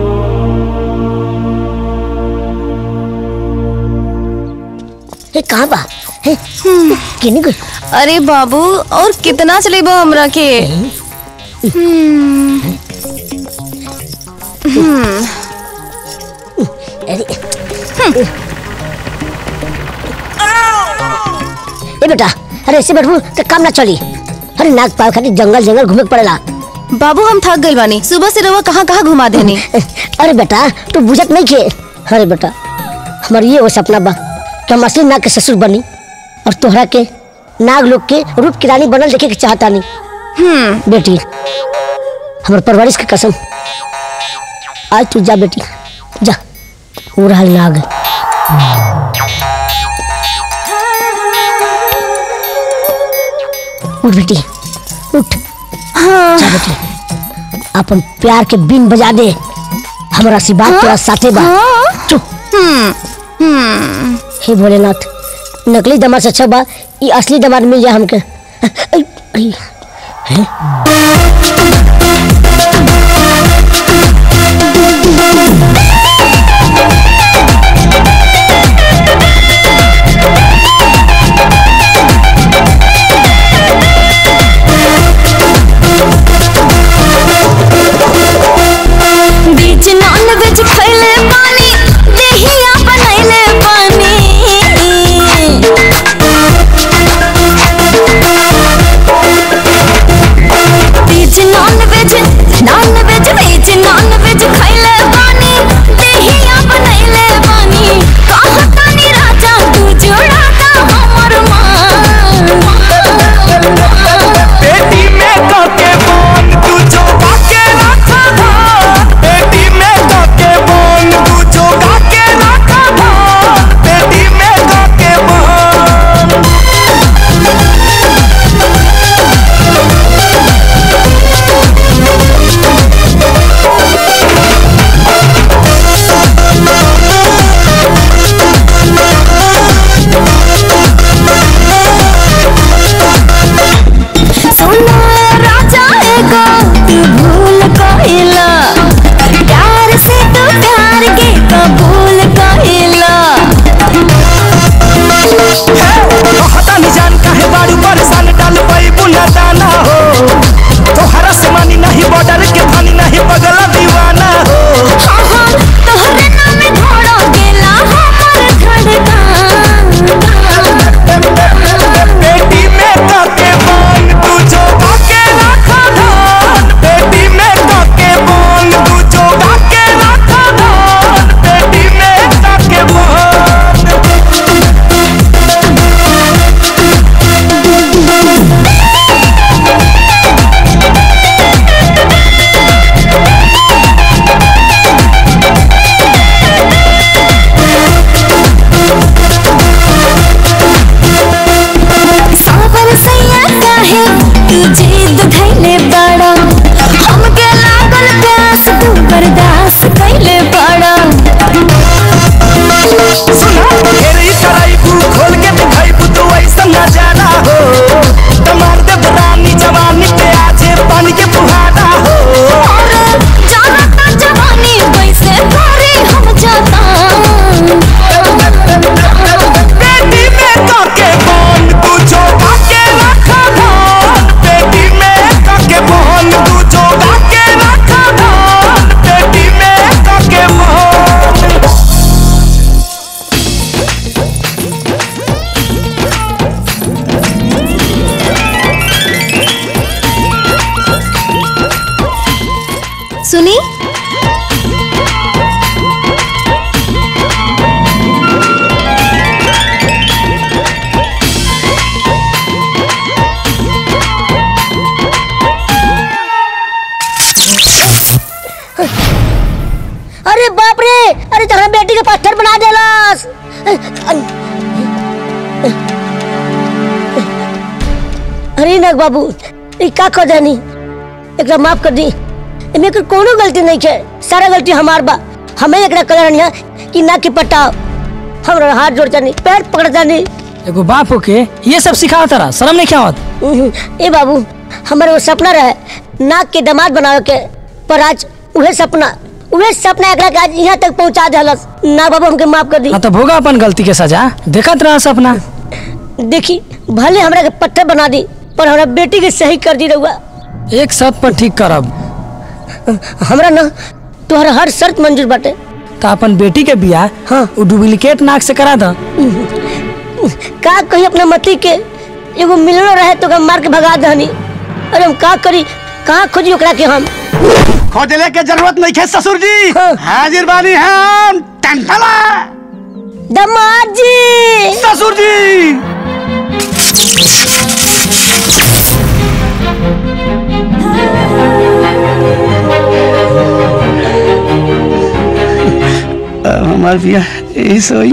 ए कहाँ बा हे, किनी कोई अरे बाबू और कितना चलेबा हमरा के हम्म, हम्म, ए बेटा अरे ऐसे बैठू तो काम ना चली अरे नाग पाव खातिर जंगल जंगल घूमे के पड़ेला बाबू हम थक गइल बानी सुबह से रवा कहाँ कहाँ घुमा देनी अरे बेटा तू बुझत नहीं खे अरे बेटा हमार ये वो सपना बा कि हम असली नाग के ससुर बनी और तोहरा के नाग लोग के रूप की रानी बनल देखे के चाहता नहीं हम्म बेटी हमार परवरिश की कसम आज तू जा बेटी जा वो रहा नाग उठ बेटी उठ जा बेटी अपन प्यार के बीन बजा दे हमारा आशीर्वाद तेरा साथे बा चुप हे भोलेनाथ नकली दमाद से अच्छा बा ये असली दमाद मिल जाए हमके आई, आई, हैं? बीच नॉन वेज खैले पानी देहिया बनैले पानी बीच non veg non veg veg non veg खैले पानी देहिया बनैले पानी कहतानी राजा तू जोड़ाता हमर मान बेटी में काके बोन तू जो काके रखा धान बेटी में काके बोन तू जो काके रखा धान बेटी में काके बोन सुनो राजा एगो तू भूल कहिला प्यार से तू प्यार के कबूल कहिला कहता नहीं जान काहे बारू परेशान डाल पाई बुना दाना हो तोहरा से मानी नहीं बॉर्डर के पानी नहीं पगला दीवाना हो हाँ हाँ तोहरे नाम घोड़ा गेला हमर धड़कन बेटी में काके बोन तू जो काके रखा धान बेटी में काके बोन तू जो काके रखा धान बेटी में काके बोन सावर सैया काहे तू जिद धैले बड़ा हमके लागल प्यास तू बर्दाश्त कैले बड़ा सुना घेरी कराइबू खोल के दिखाइबू तू ऐसा नजारा हो तमार दे रानी जवानी पे आजे पानी के फुहारा हो जाना ता जवानी वैसे करे हम जाता बेटी में काके बोन तू जो काके रखा धान बेटी में काके बोन तू जो काके रखा धान बेटी में काके बोन सुनी अरे बाप रे अरे तोहरा बेटी के पत्थर बना देलस अरे नग बाबू ई का कर जानी एकरा माफ कर दी एमे के कोनो गलती नहीं है सारा गलती हमार बा हमें एकरा कलर नहीं कि ना कि पटाओ हमरा हाथ जोड़ जानी पैर पकड़ जानी एगो बाप होके ये सब सिखाओ तारा शर्म नहीं क्या होत ए बाबू हमारे वो सपना रहे नाक के दामाद बनावे के पर आज उहे सपना उहे सपना एकरा के आज यहाँ तक पहुँचा देलस ना बाबू हमके माफ कर दी हाँ तो भोगा अपन गलती के सजा देखत रहा सपना देखी भले हमरा के पत्थर बना दी पर हमरा बेटी के सही कर दी रहुआ एक शर्त पर ठीक करब हमरा ना तोहरा हर शर्त मंजूर बाटे तो अपन बेटी के बियाह हाँ वो डुप्लीकेट नाक से करा दा का कही अपना मती के एगो मिलनो रहे तो ओकरा मार के भगा दहनी अरे हम का करी कहाँ खोजी ओकरा के हम खोजले के जरूरत नहीं है ससुर जी हाजिर बानी हम टंटला दमाद जी ससुर जी हमार बिया यही सोई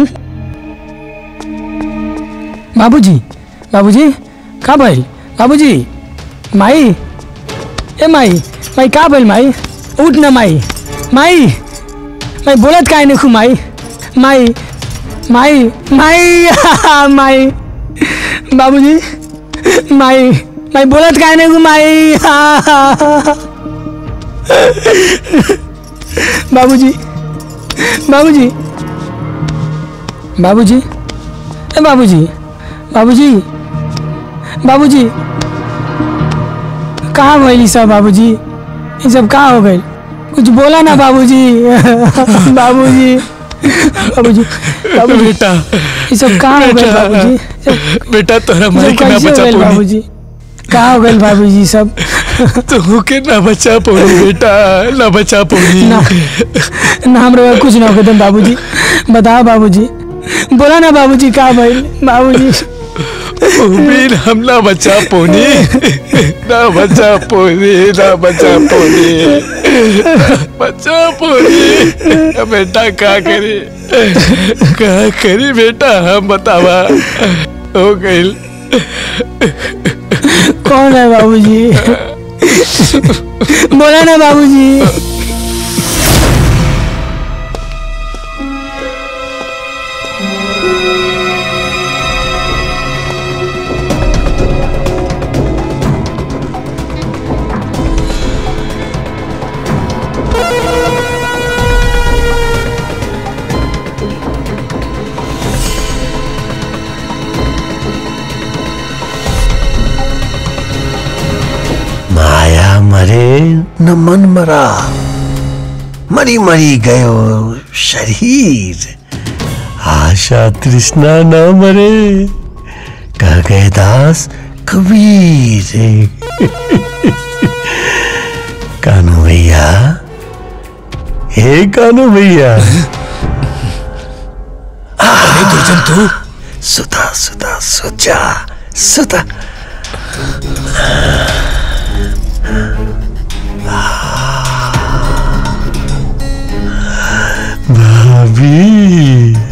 बाबूजी बाबूजी का भइल बाबूजी माई ए माई माई का भइल माई उठ न माई माई माई बोलत काहे नहीं खू माई माई माई माई माई बाबूजी माई माई बोलत काय नाही गो माई बाबूजी बाबूजी बाबूजी ए बाबूजी बाबूजी बाबूजी कहाँ भइली सब बाबूजी ये सब कहाँ हो गई कुछ बोला ना बाबूजी बाबूजी बाबूजी बाबूजी बेटा ये सब कहाँ हो गए बेटा, बाबूजी बेटा तोरा ये माई सब के ना कैसे हो बचा गए पौनी बाबूजी कहाँ हो गए बाबूजी सब तू के ना बचा पौनी बेटा ना बचा पौनी ना ना हमरा कुछ ना होते बाबूजी बताओ बाबूजी बोला ना बाबूजी कहाँ भइल बाबूजी उम्मीद हम ना बचा पौनी ना बचा पौनी ना बचा पौनी बचा पौनी बेटा का करी का करी बेटा हम बतावा हो गई कौन है बाबूजी बोला ना बाबूजी माया मरे न मन मरा मरी मरी गयो शरीर आशा तृष्णा न मरे कह गए दास कबीर कानू भैया हे कानू भैया दुर्जन तू सुधा सुधा सुचा सुधा भाभी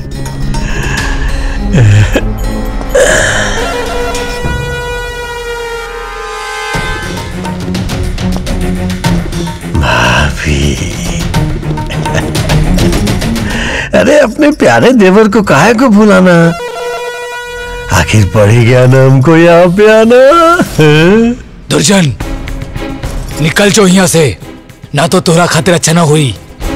भाभी अरे अपने प्यारे देवर को काहे को भुलाना आखिर पड़ी गया ना हमको यहाँ पे आना हैं? दुर्जन निकल जो यहाँ से ना तो तोरा खातिर अच्छा ना हुई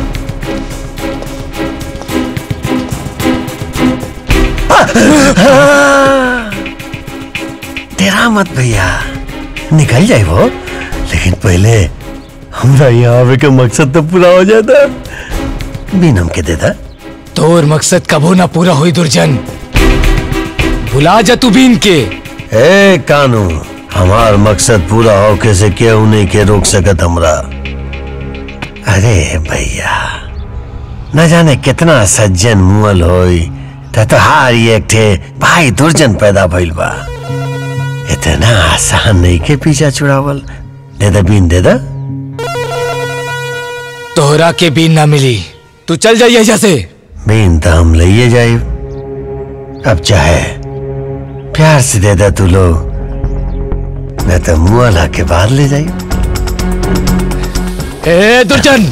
तेरा मत भैया निकल जाए वो लेकिन पहले हमरा यहाँ आवे के मकसद तो पूरा हो जाता बिन हमके देता तोर मकसद कबो ना पूरा हुई दुर्जन भुला जा तू बीन के ए कानू हमार मकसद पूरा होके से केहू नहीं के रोक सकत हमरा अरे भैया न जाने कितना सज्जन मुअल होई त तोहार एक ठे भाई दुर्जन पैदा भइल बा इतना आसान नहीं के पीछा छुड़ावल दे दे बीन दे दे तोहरा के बीन ना मिली तू चल जाइए यहाँ से बीन तो हम लिए जाए अब चाहे प्यार से दे दे तू लोग न तो मुआला के बाद ले जाइए ए दुर्जन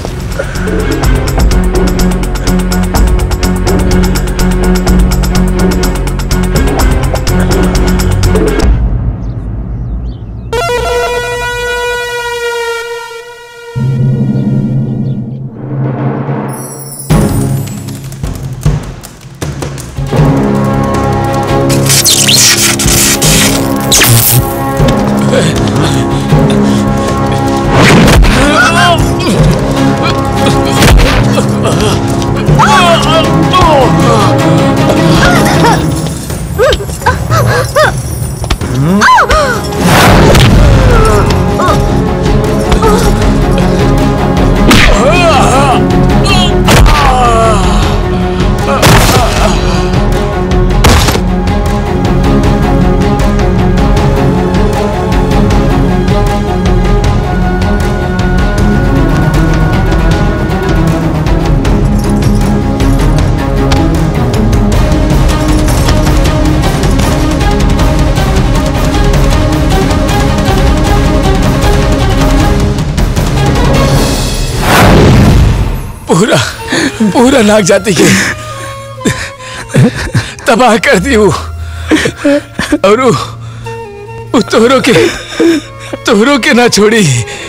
पूरा पूरा नाक जाति के तबाह कर दी वो और वो, वो तोहरों के तोहरों के ना छोड़ी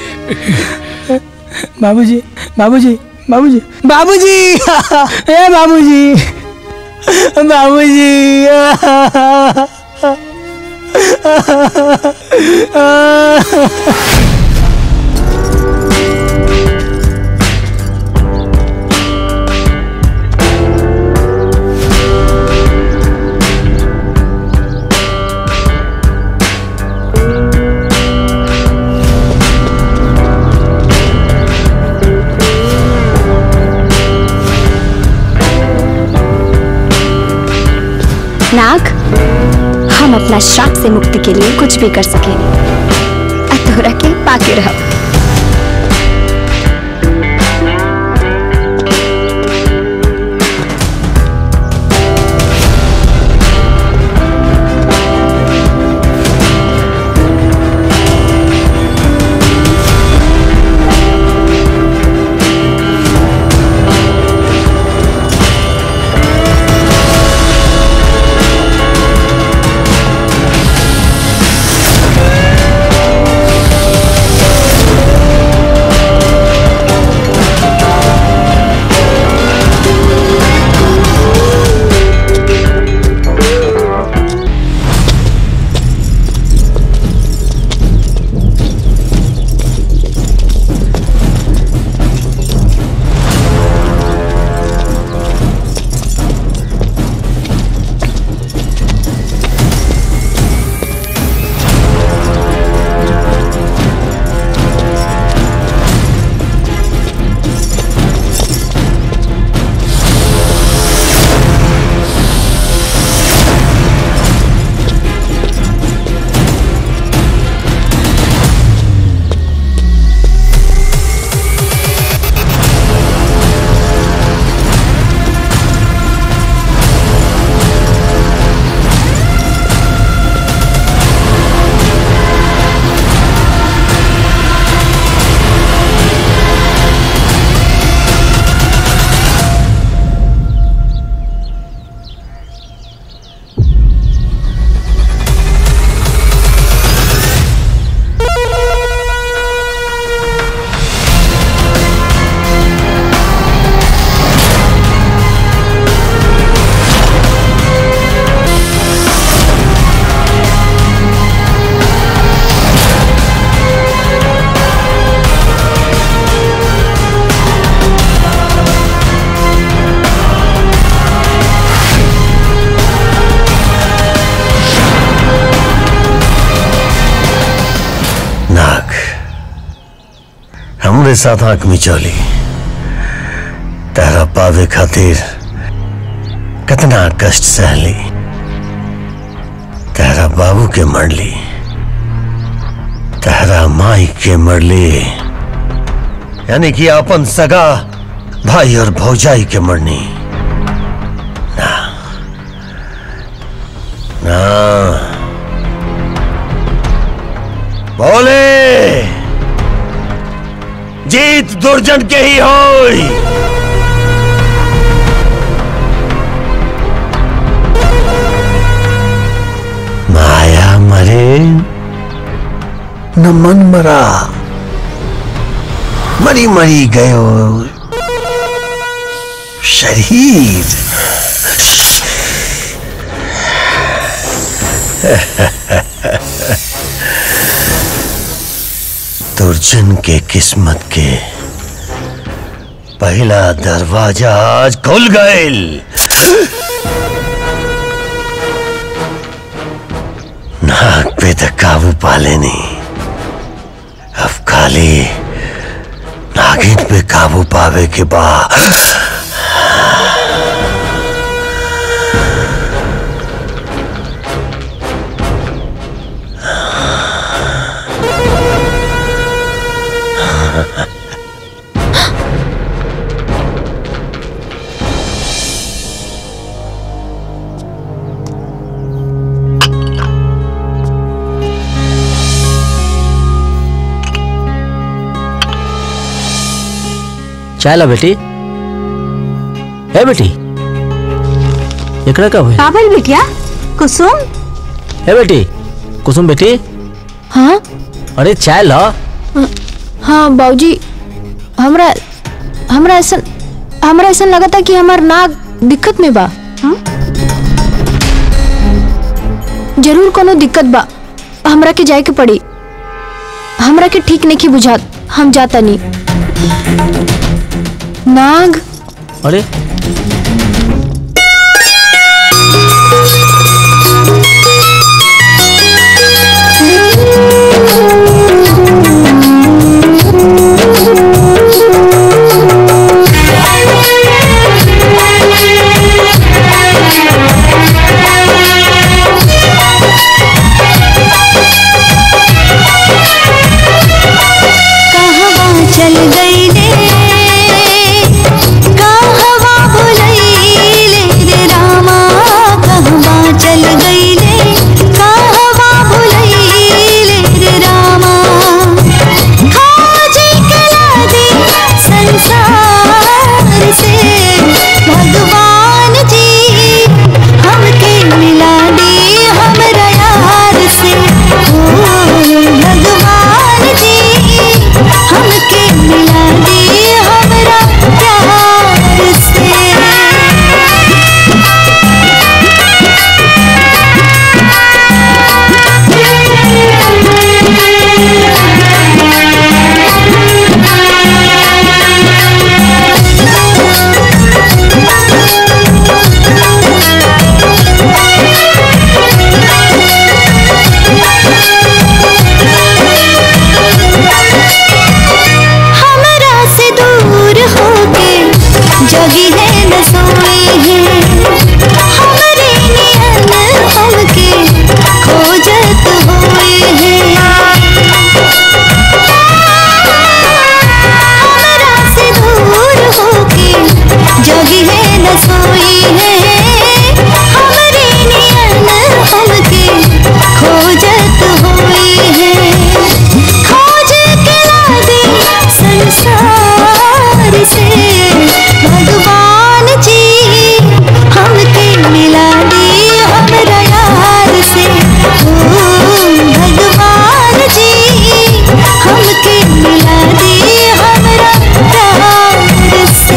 बाबूजी बाबूजी बाबूजी बाबूजी ए बाबूजी बाबूजी नाग हम अपना श्राप से मुक्ति के लिए कुछ भी कर सकेंगे तोहरा के पाके रह नाग हमरे साथ आंख मिचौली तेरा पावे खातिर कितना कष्ट सहली तेरा बाबू के मरली तेरा माई के मरली यानी कि अपन सगा भाई और भौजाई के मरनी ना ना बोले जीत दुर्जन के ही होई माया मरे न मन मरा मरी मरी गयो शरीर दुर्जन के किस्मत के पहला दरवाजा आज खुल गईल नाक पे तो काबू पा लेनी अब खाली नागिन पे काबू पावे के बाद चाय ला बेटी है बेटी एकरा का भाई का भइल बिटिया कुसुम ए बेटी कुसुम बेटी हाँ अरे चाय ला हाँ बाबूजी हमरा हमरा ऐसा हमरा ऐसा लगा था कि हमार नाक दिक्कत में बा हाँ? जरूर कोनो दिक्कत बा हमरा के जाए के पड़ी हमरा के ठीक नहीं बुझात हम जाता नहीं नाग अरे कहवा चल गई रे कहवा भुलैले रे रामा कहवा चल गई रे कहवा भुलैले रे रामा खोजी कला दे संसार से भगवान जी हमके मिला दे हमरा यार से ओ भगवान जी हमके मिला दे हमरा प्यार से हमरा से दूर होके जगी है न सोई है हमरे नियन हमके खोजत होए है हमरा से दूर होके जगी है न सोई है हमरे नियन हमके खोजत होए है खोज के ला दे संसार से भगवान जी हमके मिला दे हमरा यार से ओ भगवान जी हमके मिला दे हमरा प्यार से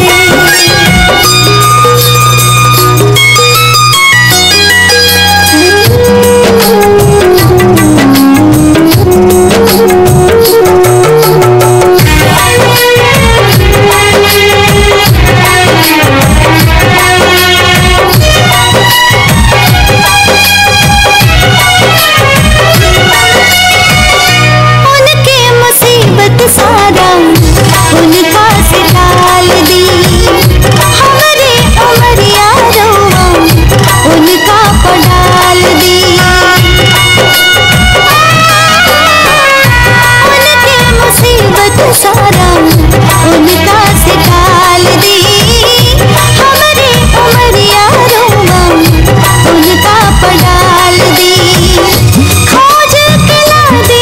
उनके मुसीबत सारा उनका से टाल दी हमरे उमरिया रोवा उनका पडाल दी उनके मुसीबत सारा उनका से टाल दी हमरे उमरिया रोवा उनका पडाल दी खोज के ला दे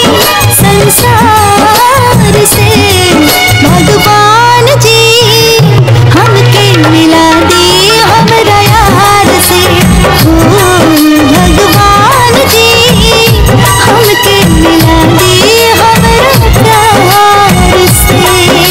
संसार से भगवान जी हमके मिला दे हमरा यार से ओ भगवान जी हमके मिला दे हमरा प्यार से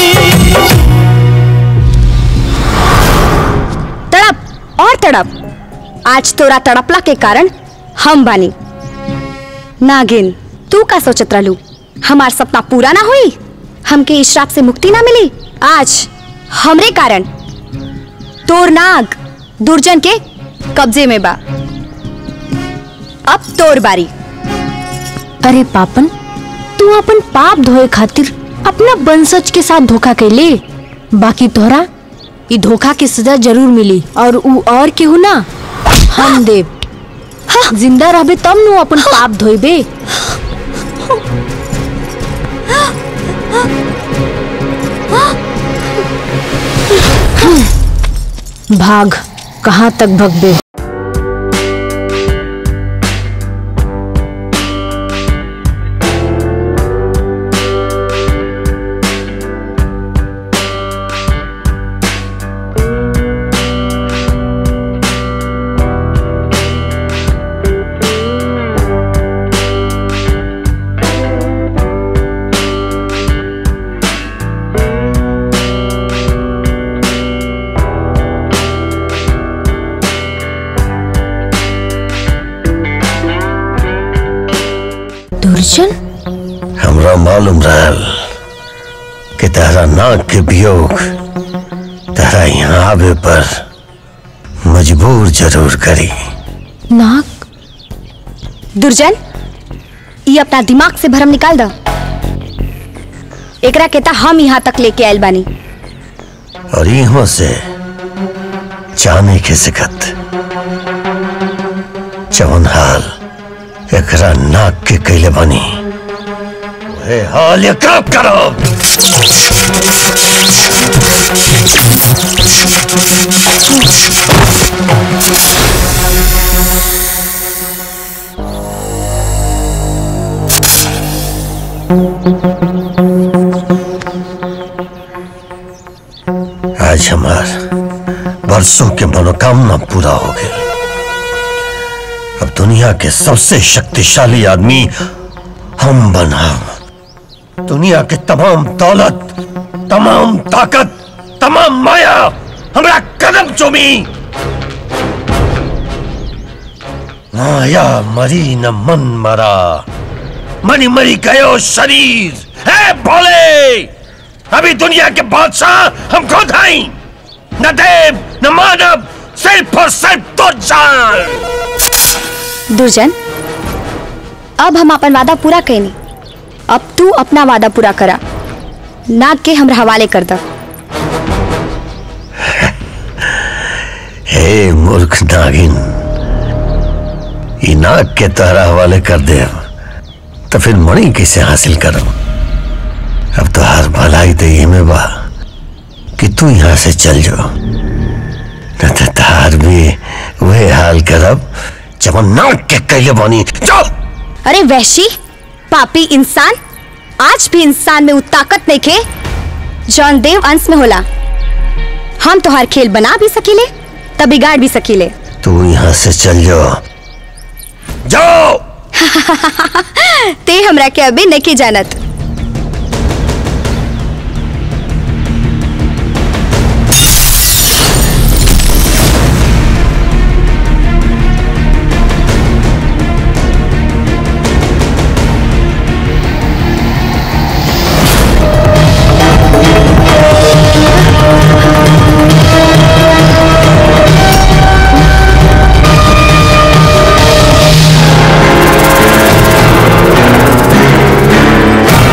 तड़प और तड़प आज तोरा तड़पला के कारण हम बानी नागिन तू का सोचत रहलू हमार सपना पूरा ना हुई हमके इस श्राप से मुक्ति ना मिली आज हमरे कारण तोर नाग दुर्जन के कब्जे में बा अब तोर बारी अरे पापन तू अपन पाप धोए खातिर अपना वंशज के साथ धोखा कैले बाकी तोहरा ई धोखा की सजा जरूर मिली और ऊ और केहू ना हम देव जिंदा रहबे तब नु अपन पाप धोइबे भाग कहाँ तक भगबे दुर्जन हमरा मालूम रहल कि तेरा नाक के वियोग तेरा यहाँ आवे पर मजबूर जरूर करी नाक दुर्जन ये अपना दिमाग से भरम निकाल दो एकरा कहता हम यहाँ तक लेके आयल बानी और यहाँ से जाने के सिकत जवन हाल एकरा नाक के कैले बनी वहे हाल एकरा करो आज हमार बरसों के मनोकामना पूरा हो गई अब दुनिया के सबसे शक्तिशाली आदमी हम बना दुनिया के तमाम दौलत तमाम ताकत तमाम माया हमरा कदम चुमी माया मरी न मन मरा मरी मरी गयो शरीर है भोले अभी दुनिया के बादशाह हम खुद हैं न देव न मानव सिर्फ और सिर्फ तो जान दुर्जन अब हम अपन वादा पूरा कैनी अब तू अपना वादा पूरा करा नाग के हमरा हवाले कर द हे मूर्ख नागिन ई नाग के तहरा हवाले कर दे तो फिर मणि कैसे हासिल करो अब तो हर भलाई तो ये में बा कि तू यहाँ से चल जाओ न तो तार भी वही हाल करब जब नाग के कैले बनी जाओ अरे वैशी पापी इंसान आज भी इंसान में वो ताकत नहीं खे जौन देव अंश में होला हम तो हर खेल बना भी सकीले तब बिगाड़ भी सकीले तू यहाँ से चल जाओ जाओ ते हमरा के अभी नहीं जानत Thank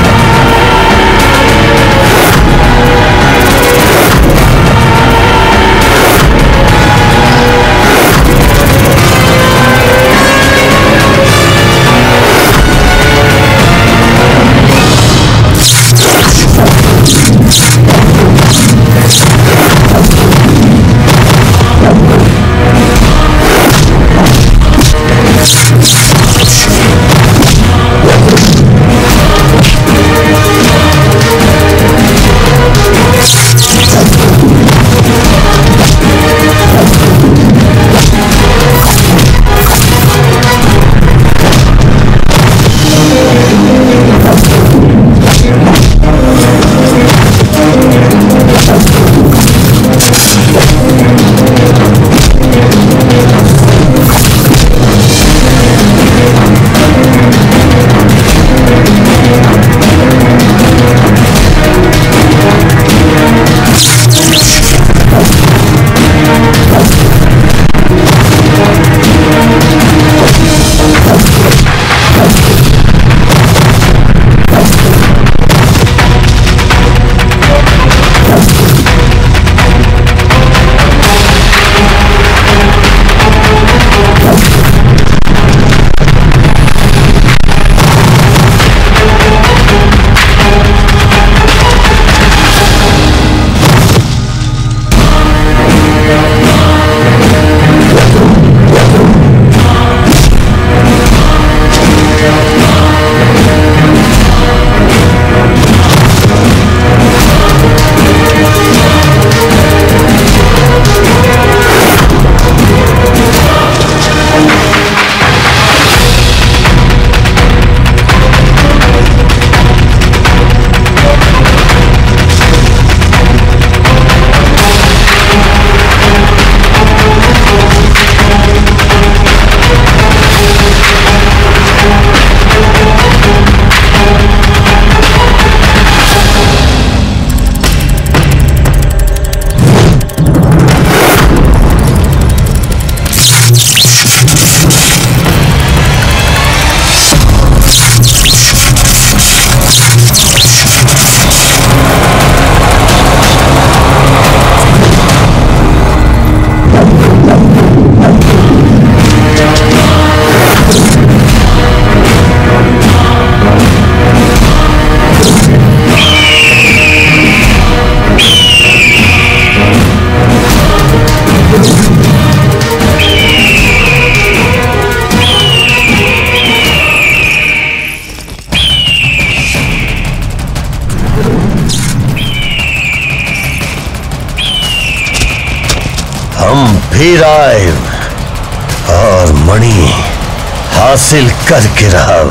फिर आए और मणि हासिल करके रहा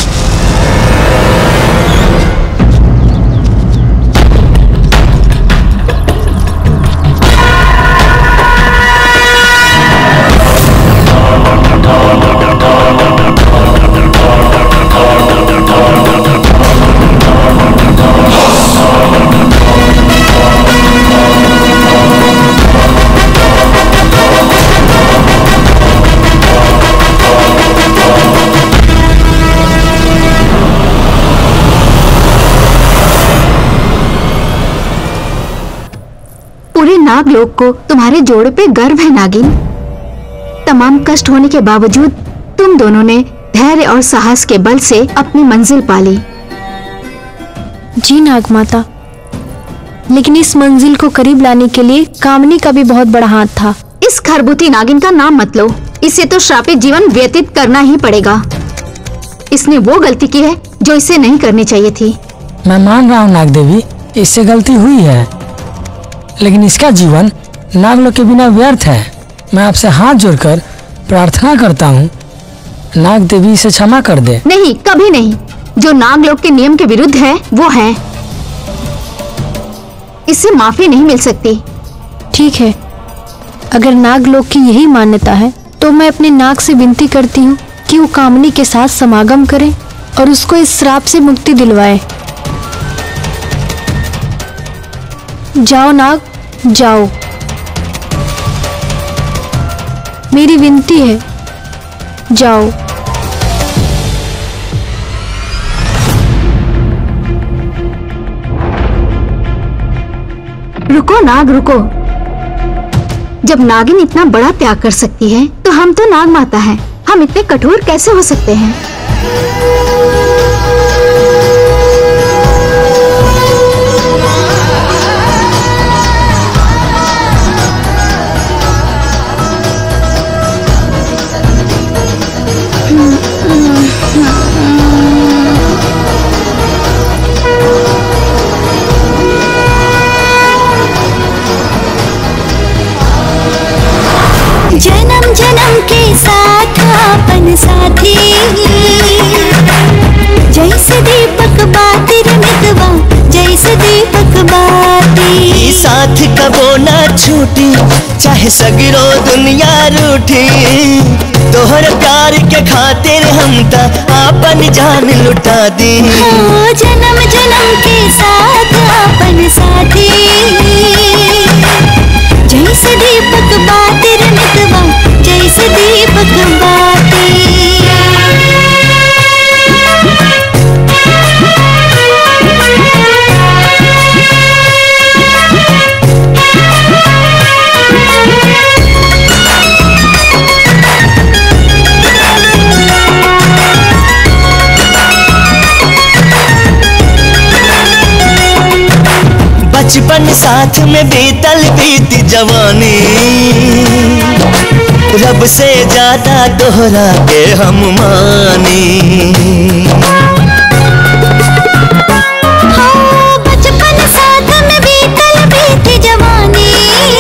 पूरे नागलोक को तुम्हारे जोड़े पे गर्व है नागिन तमाम कष्ट होने के बावजूद तुम दोनों ने धैर्य और साहस के बल से अपनी मंजिल पाली जी नाग माता लेकिन इस मंजिल को करीब लाने के लिए कामनी का भी बहुत बड़ा हाथ था इस खरबूती नागिन का नाम मत लो इसे तो श्रापित जीवन व्यतीत करना ही पड़ेगा इसने वो गलती की है जो इसे नहीं करनी चाहिए थी मैं मान रहा हूँ नाग देवी इससे गलती हुई है लेकिन इसका जीवन नागलोक के बिना व्यर्थ है मैं आपसे हाथ जोड़कर प्रार्थना करता हूँ नाग देवी इसे क्षमा कर दे नहीं कभी नहीं जो नागलोक के नियम के विरुद्ध है वो है इससे माफी नहीं मिल सकती ठीक है अगर नागलोक की यही मान्यता है तो मैं अपने नाग से विनती करती हूँ कि वो कामनी के साथ समागम करे और उसको इस श्राप से मुक्ति दिलवाए जाओ नाग जाओ मेरी विनती है जाओ रुको नाग रुको जब नागिन इतना बड़ा त्याग कर सकती है तो हम तो नाग माता हैं हम इतने कठोर कैसे हो सकते हैं जन्म जन्म के साथ अपन साथी जैसे दीपक बातिर मितवा जैसे दीपक बाती ई साथ कबो ना छूटी चाहे सगरो दुनिया रूठी तोहर प्यार के खातिर हम त आपन जान लुटा दी ओ जन्म जन्म के साथ अपन साथी जैसे दीपक बातिर मितवा जैसे दीपक बाती बचपन साथ में बीतल बीत जवानी रब से ज्यादा दोहरा के हम मानी हाँ, बचपन साथ में बीतल बीत जवानी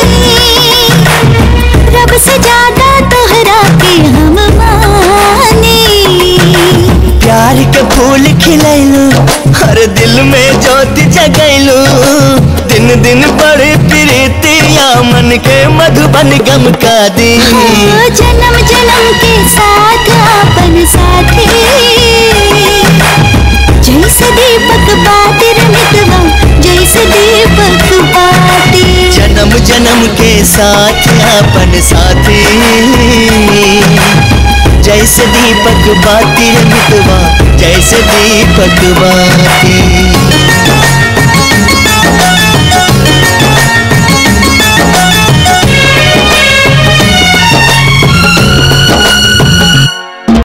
रब से ज्यादा तोहरा के हम मानी प्यार के फूल खिलैलू हर दिल में ज्योति जगैलू दिन दिन बड़े प्रीतिया मन के मधुबन गम का दी हाँ, जन्म जन्म के साथ अपन साथी जैसे दीपक बातिर मितवा जैसे दीपक बाती जन्म जन्म के साथ अपन साथी जैसे दीपक बाती रे मितवा जैसे दीपक बाती